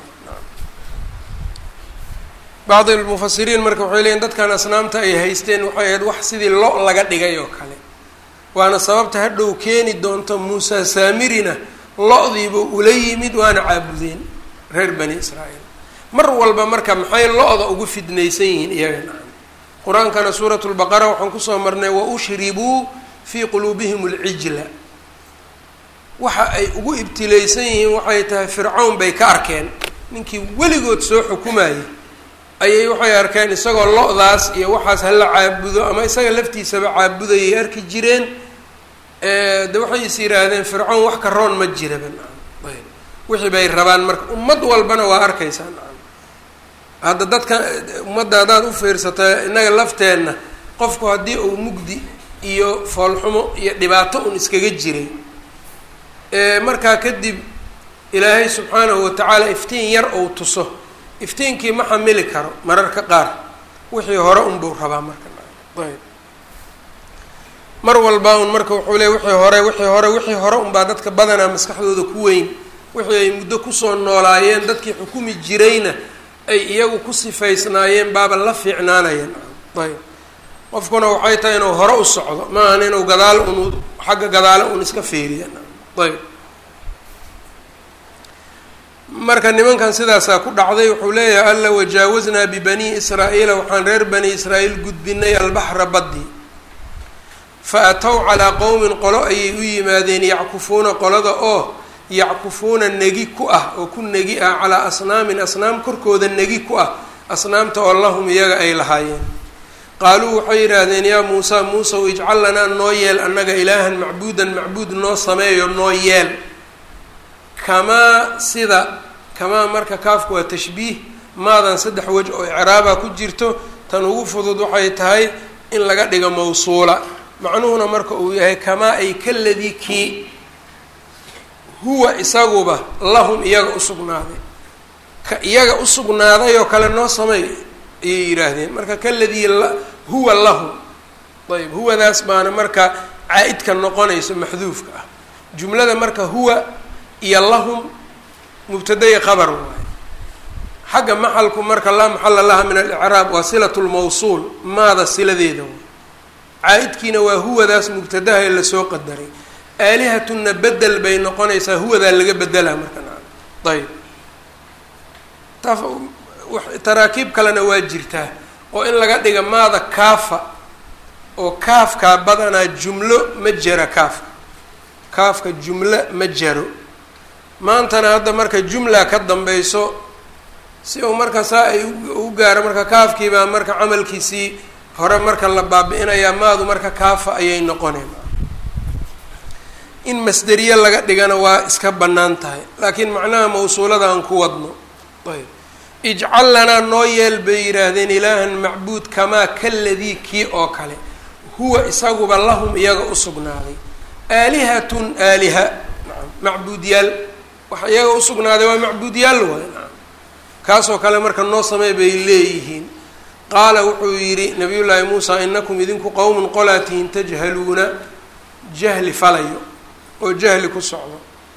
bacdi almufasiriin marka waxay leeyiin dadkan asnaamta ay haysteen waxay ahayd wax sidii lo laga dhigay oo kale waana sababta hadhow keeni doonto muusa saamirina lo-diiba ula yimid waana caabudeen reer bani israa'iil mar walba marka maxay lo-da ugu fidnaysan yihiin iyaga qur-aankana suurat lbaqara waxaan kusoo marnay wa ushribuu fii quluubihim alcijla waxa ay ugu ibtilaysan yihiin waxay tahay fircawn bay ka arkeen ninkii weligood soo xukumayay ayay waxay arkeen isagoo lo-daas iyo waxaas hala caabudo ama isaga laftiisaba caabudayay arki jireen de waxay is yidhaahdeen fircawn wax ka roon ma jiraban ayb wixii bay rabaan marka ummad walbana waa arkaysaan hadda dadka ummadda haddaad u fiirsata innaga lafteenna qofku haddii uu mugdi iyo foolxumo iyo dhibaato un iskaga jiray markaa kadib ilaahay subxaanahu watacaala iftiin yar ou tuso iftiinkii ma xamili karo mararka qaar wixii hore unbuu rabaa marka ayb mar walba un marka wuxuu leey wixii hore wixii hore wixii hore unbaa dadka badanaa maskaxdooda ku weyn wixii ay muddo kusoo noolaayeen dadkii xukumi jirayna ay iyagu ku sifaysnaayeen baaba la fiicnaanayeen ayb qofkuna waxay tahay inuu hore u socdo ma ahan inuu gadaal un xagga gadaale un iska feeriya ayb marka nimankan sidaasaa ku dhacday wuxuu leeyahay alla wajaawaznaa bibanii israa'iila waxaan reer bani israa'iil gudbinay albaxra baddi fa atow calaa qowmin qolo ayay u yimaadeen yackufuuna qolada oo yackufuuna negi ku ah oo ku negi ah calaa asnaamin asnaam korkooda negi ku ah asnaamta oo lahum iyaga ay lahaayeen qaaluu waxay yidhaahdeen yaa muusa muusaw ijcal lanaa noo yeel annaga ilaahan macbuudan macbuud noo sameeyo noo yeel kamaa sida kamaa marka kaafku waa tashbiih maadan saddex wej oo icraaba ku jirto tan ugu fudud waxay tahay in laga dhigo mawsuula macnuhuna marka uu yahay kamaa ay kaladii kii huwa isaguba lahum iyaga usugnaaday ka iyaga usugnaaday oo kale noo samey ayay yidhaahdeen marka kaladii huwa lahum ayb huwadaas baana marka caa-idka noqonayso maxduufka ah jumlada marka huwa iyo lahum mubtadaya qabar waaye xagga maxalku marka laa maxala laha min alicraab waa silat lmawsuul maada siladeeda waay caa-idkiina waa huwadaas mubtadaha ee lasoo qadaray aalihatunna bedel bay noqonaysaa huwadaa laga bedelaa marka ayb taraakiib kalena waa jirtaa oo in laga dhiga maada kaafa oo kaafkaa badanaa jumlo ma jera kaafka kaafka jumlo ma jaro maantana hadda marka jumla ka dambayso si uu marka saa ay u gaaro marka kaafkiibaa marka camalkiisii hore marka la baabi-inayaa maadu marka kaafa ayay noqoneen in masderiye laga dhigana waa iska bannaan tahay laakiin macnaha mawsuulada aan ku wadno ayb ijcal lanaa noo yeel bay yidhaahdeen ilaahan macbuud kamaa kaladii kii oo kale huwa isaguba lahum iyaga usugnaaday aalihatun aaliha naam macbuudyaal waxa iyaga usugnaaday waa macbuudyaal waay naam kaasoo kale marka noo samey bay leeyihiin qaala wuxuu yidhi nabiy llaahi muusa inakum idinku qowmun qolaa tihiin tajhaluuna jahli falayo oo jahli ku socdo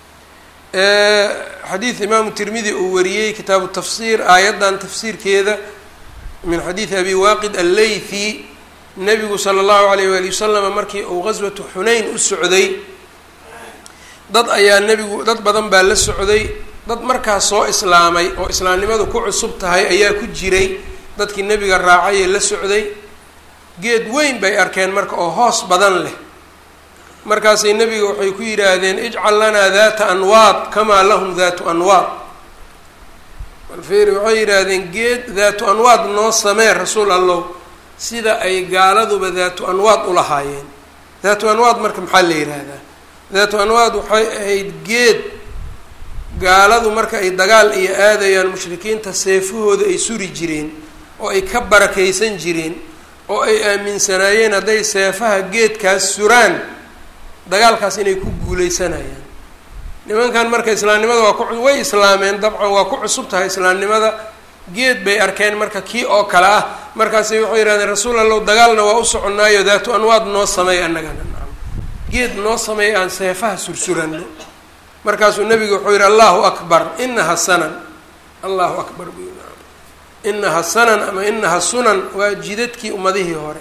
xadiid imaamu tirmidi uu wariyey kitaabu tafsiir aayaddan tafsiirkeeda min xadiidi abi waaqid alleythi nabigu sala allahu alayh waali wasalam markii uu qaswatu xunayn u socday dad ayaa nebigu dad badan baa la socday dad markaas soo islaamay oo islaamnimadu ku cusub tahay ayaa ku jiray dadkii nebiga raacay ee la socday geed weyn bay arkeen marka oo hoos badan leh markaasay nebiga waxay ku yidhaahdeen ijcal lanaa daata anwaad kamaa lahum daatu anwaad balfeeri waxay yidhaahdeen geed daatu anwaad noo samee rasuul allow sida ay gaaladuba daatu anwaad ulahaayeen daatu anwaad marka maxaa la yidhaahdaa daatu anwaad waxay ahayd geed gaaladu marka ay dagaal iyo aadayaan mushrikiinta seefahooda ay suri jireen oo ay ka barakaysan jireen oo ay aaminsanaayeen hadday seefaha geedkaas suraan dagaalkaas inay ku guuleysanayaan nimankan marka islaamnimada waa ku way islaameen dabcan waa ku cusub tahay islaamnimada geed bay arkeen marka kii oo kale ah markaasay waxay yihahdeen rasuul allow dagaalna waa u soconaayo daatu anwaad noo sameey annagana geed noo sameey aan seefaha sursurano markaasuu nabigu wuxuu yihi allahu akbar inaha sanan allahu akbar buu yii inaha sanan ama inaha sunan waa jidadkii ummadihii hore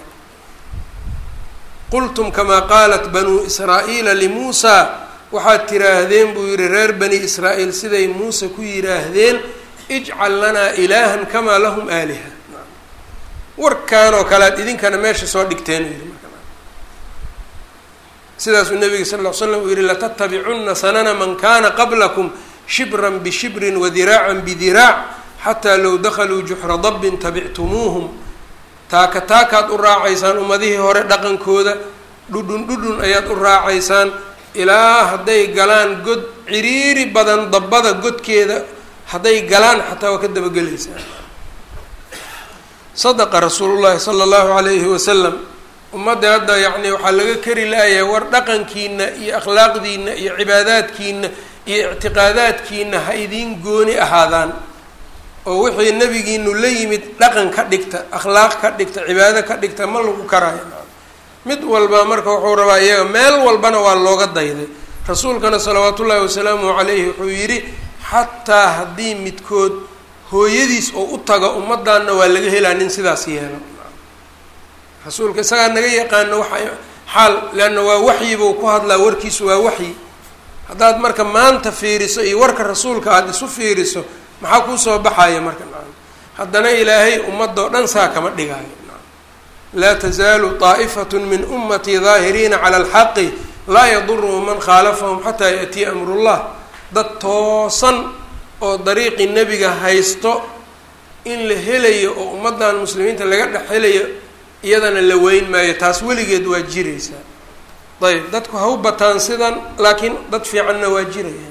qultum kamaa qaalat banuu israa'iila limuusaa waxaad tiraahdeen buu yihi reer bani israa'iil siday muuse ku yidhaahdeen ijcal lanaa ilaahan kamaa lahum aaliha warkaan oo kale ad idinkana meesha soo dhigteen yii sidaasuu nabiga sal ll ly slam uu yihi latattabicunna sanana man kana qablakum shibran bishibrin wadiraacan bidiraac xataa low dakaluu juxra dabbin tabictumuuhum taaka taakaad u raacaysaan ummadihii hore dhaqankooda dhudhun dhudhun ayaad u raacaysaan ilaa hadday galaan god ciriiri badan dabbada godkeeda hadday galaan xataa waa ka dabagelaysaan sadaqa rasuulu llahi sala allahu alayhi wasalam ummadda hadda yacni waxaa laga kari la-yahay war dhaqankiina iyo akhlaaqdiina iyo cibaadaadkiina iyo ictiqaadaadkiina ha idiin gooni ahaadaan oo wixii nabigiinu la yimid dhaqan ka dhigta akhlaaq ka dhigta cibaado ka dhigta ma lagu karaayo mid walba marka wuxuu rabaa iyaga meel walbana waa looga dayday rasuulkana salawaatu ullaahi wasalaamu calayhi wuxuu yidhi xataa haddii midkood hooyadiis oo u tago ummaddaanna waa laga helaa nin sidaas yeelo rasuulka isagaa naga yaqaano waxa xaal leanna waa waxyibuu ku hadlaa warkiisu waa waxyi haddaad marka maanta fiiriso iyo warka rasuulka aada isu fiiriso maxaa kuusoo baxaya marka nacam haddana ilaahay ummadoo dhan saa kama dhigaayo laa tazaalu طaa'ifatun min ummatii daahiriina cala alxaqi laa yaduruhu man khaalafahum xataa yaأtiya amrullah dad toosan oo dariiqii nebiga haysto in la helayo oo ummaddan muslimiinta laga dhex helayo iyadana la weyn maayo taas weligeed waa jiraysaa ayb dadku ha u bataan sidan laakiin dad fiicanna waa jirayaan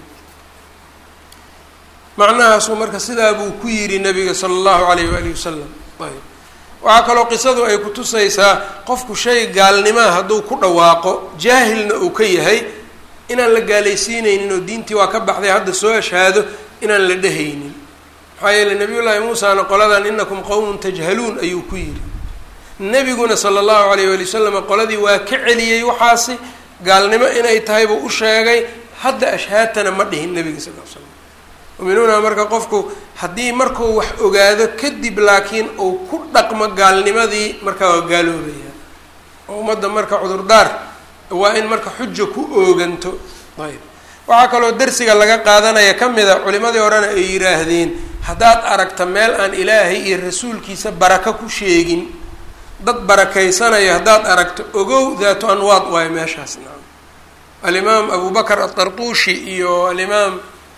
macnahaasuu marka sidaa buu ku yidhi nabiga sala allahu alayh waalihi wasalam ayb waxaa kaloo qisadu ay kutusaysaa qofku shay gaalnimaa hadduu ku dhawaaqo jaahilna uu ka yahay inaan la gaalaysiineynin oo diintii waa ka baxday hadda soo ashaado inaan la dhehaynin maxaa yeeley nabiyullaahi muusana qoladan inakum qowmun tajhaluun ayuu ku yidhi nebiguna sala allahu alayh waali wasalam qoladii waa ka celiyey waxaasi gaalnimo inay tahay buu u sheegay hadda ashhaadtana ma dhihin nebiga sal l slam muminuuna marka qofku haddii markuu wax ogaado kadib laakiin uu ku dhaqmo gaalnimadii markaa waa gaaloobaya oo ummadda marka cudurdaar waa in marka xuja ku ooganto ayb waxaa kaloo darsiga laga qaadanaya ka mid a culimadii horena ay yidhaahdeen haddaad aragta meel aan ilaahay iyo rasuulkiisa baraka ku sheegin dad barakaysanaya haddaad aragto ogow daatu anwaad waayo meeshaas naam alimaam abu bakr atarquushi iyo alimaam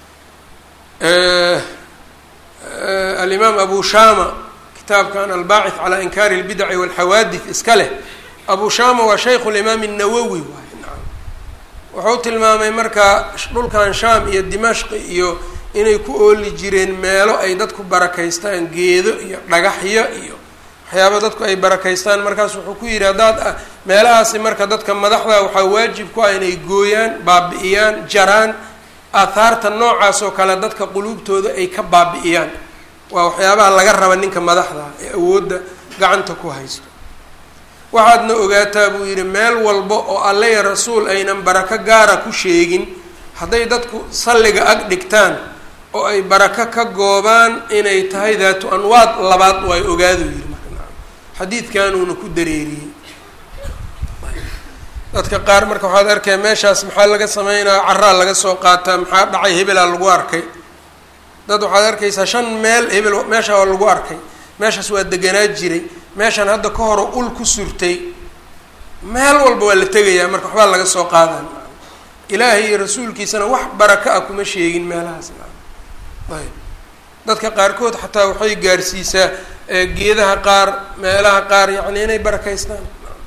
alimaam abu shama kitaabkan albaaciث calى inkaari اlbidaci wاlxawaadith iska leh abu shama waa shaykhu limaam الnawowi waay naam wuxuu tilmaamay marka dhulkan sham iyo dimashq iyo inay ku ooli jireen meelo ay dadku barakaystaan geedo iyo dhagaxyo iyo waxyaaba dadku ay barakaystaan markaas wuxuu ku yidhi haddaad meelahaasi marka dadka madaxda waxaa waajib ku ah inay gooyaan baabi'iyaan jaraan aathaarta noocaas oo kale dadka quluubtooda ay ka baabi'iyaan waa waxyaabaha laga raba ninka madaxda ee awoodda gacanta ku haysto waxaadna ogaataa buu yidhi meel walba oo alle ya rasuul aynan barako gaara ku sheegin hadday dadku salliga ag dhigtaan oo ay barako ka goobaan inay tahay daatu anwaad labaad oo ay ogaadu yidhi xadiidkanuuna ku dareeriyey dadka qaar marka waxaad arkaya meeshaas maxaa laga sameynaya caraa laga soo qaataa maxaa dhacay hebelaa lagu arkay dad waxaad arkaysaa shan meel hebel meesha waa lagu arkay meeshaas waa deganaa jiray meeshan hadda ka horo ul ku surtay meel walba waa la tegayaa marka waxbaa laga soo qaadan ilaahay iyo rasuulkiisana wax baraka ah kuma sheegin meelahaas ayb dadka qaarkood xataa waxay gaarsiisaa geedaha qaar meelaha qaar yacni inay barakaystaan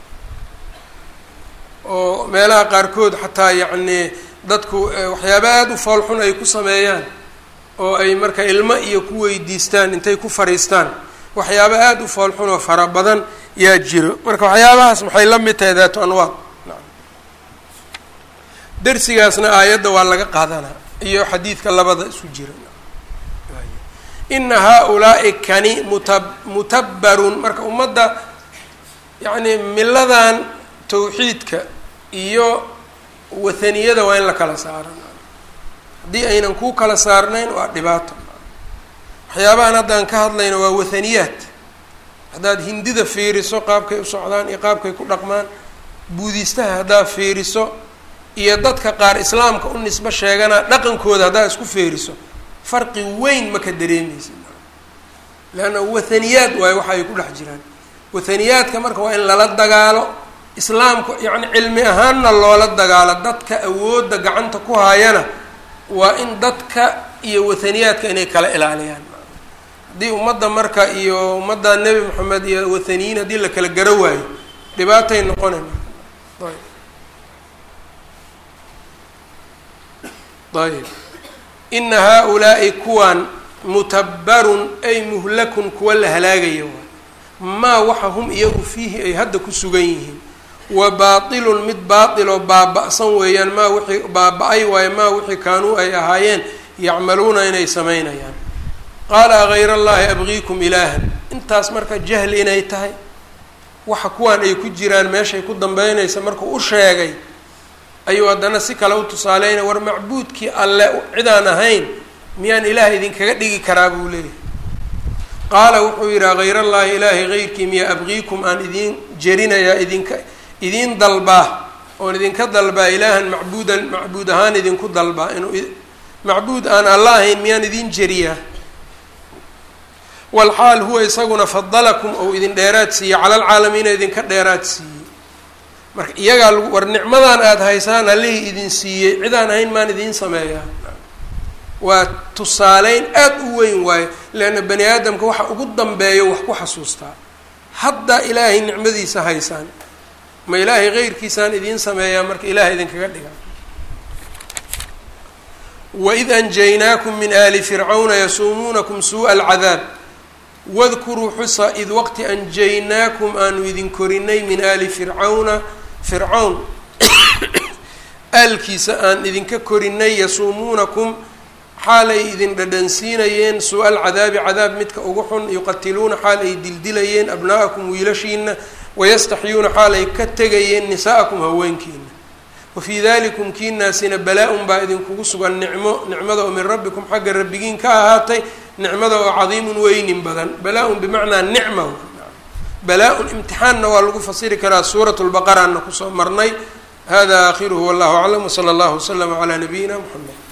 oo meelaha qaarkood xataa yacni dadku waxyaaba aada u foolxun ay ku sameeyaan oo ay marka ilmo iyo ku weydiistaan intay ku fariistaan waxyaaba aada u foolxun oo fara badan yaa jiro marka waxyaabahaas maxay la mid tahay daatu anwaad darsigaasna aayadda waa laga qaadanaa iyo xadiidka labada isu jira ina haa-ulaa'i kani muta mutabbarun marka ummadda yacni miladan tawxiidka iyo wathaniyada waa in la kala saaro haddii aynan kuu kala saarnayn waa dhibaato waxyaabahan haddaan ka hadlayno waa wathaniyaad haddaad hindida fiiriso qaabkay u socdaan iyo qaabkay ku dhaqmaan buudiistaha haddaad fiiriso iyo dadka qaar islaamka u nisbo sheegana dhaqankooda haddaad isku fiiriso farqi weyn ma ka dareemeysa leanna wathaniyaad waayo waxa ay ku dhex jiraan wathaniyaadka marka waa in lala dagaalo islaamku yacni cilmi ahaanna loola dagaalo dadka awoodda gacanta ku hayana waa in dadka iyo wathaniyaadka inay kala ilaaliyaan haddii ummadda marka iyo ummadda nebi moxamed iyo wathaniyiin haddii la kala garo waayo dhibaatay noqonay ayb ayb ina haa-ulaa'i kuwan mutabbarun ay muhlakun kuwa la halaagaya waay maa waxa hum iyagu fiihi ay hadda ku sugan yihiin wa baatilun mid baatiloo baaba-san weeyaan maa wixii baaba-ay waayo maa wixii kaanuu ay ahaayeen yacmaluuna inay samaynayaan qaala agayr allaahi abgiikum ilaahan intaas marka jahli inay tahay waxa kuwan ay ku jiraan meeshay ku dambeynaysa markuu u sheegay ayuu haddana si kale u tusaaleynaya war macbuudkii alle cidaan ahayn miyaan ilaah idinkaga dhigi karaa buu leeyahay qaala wuxuu yidhi agayr allaahi ilaahay geyrkii miya abgiikum aan idiin jerinayaa idinka idiin dalbaa oon idinka dalbaa ilaahan macbuudan macbuud ahaan idinku dalbaa inuu macbuud aan alla ahayn miyaan idin jeriyaa walxaal huwa isaguna fadalakum ou idin dheeraad siiyey cala alcaalamiina idinka dheeraad siiyey marka iyagaa lagu war nicmadan aada haysaan allihii idin siiyey cidaan ahayn maan idiin sameeyaa waa tusaaleyn aada u weyn waayo leanna bani aadamka waxa ugu dambeeyo wax ku xasuustaa hadda ilaahay nicmadiisa haysaan ma ilaahay keyrkiisaan idiin sameeyaa marka ilaah idinkaga dhiga waid anjaynaakum min aali fircawna yasuumuunakum suuءa alcadaab wadkuruu xusa id waqti anjaynaakum aanu idin korinay min aali fircawna fircawn aalkiisa aan idinka korinay yasuumuunakum xaal ay idin dhadhansiinayeen suu-a alcadaabi cadaab midka ugu xun yuqatiluuna xaal ay dildilayeen abna'akum wiilashiina wayastaxyuuna xaal ay ka tegayeen nisaa'akum haweenkiina wafii dalikum kiinaasina balaa-un baa idinkugu sugan nicmo nicmada oo min rabbikum xagga rabbigiin ka ahaatay nicmada oo cadiimun weynin badan balaa-un bimacnaa nicma balaa-un imtixaanna waa lagu fasiri karaa suurat lbaqaraana kusoo marnay hada aakhiruhu wallahu aclam wsala allahu waslama calaa nabiyina mxamed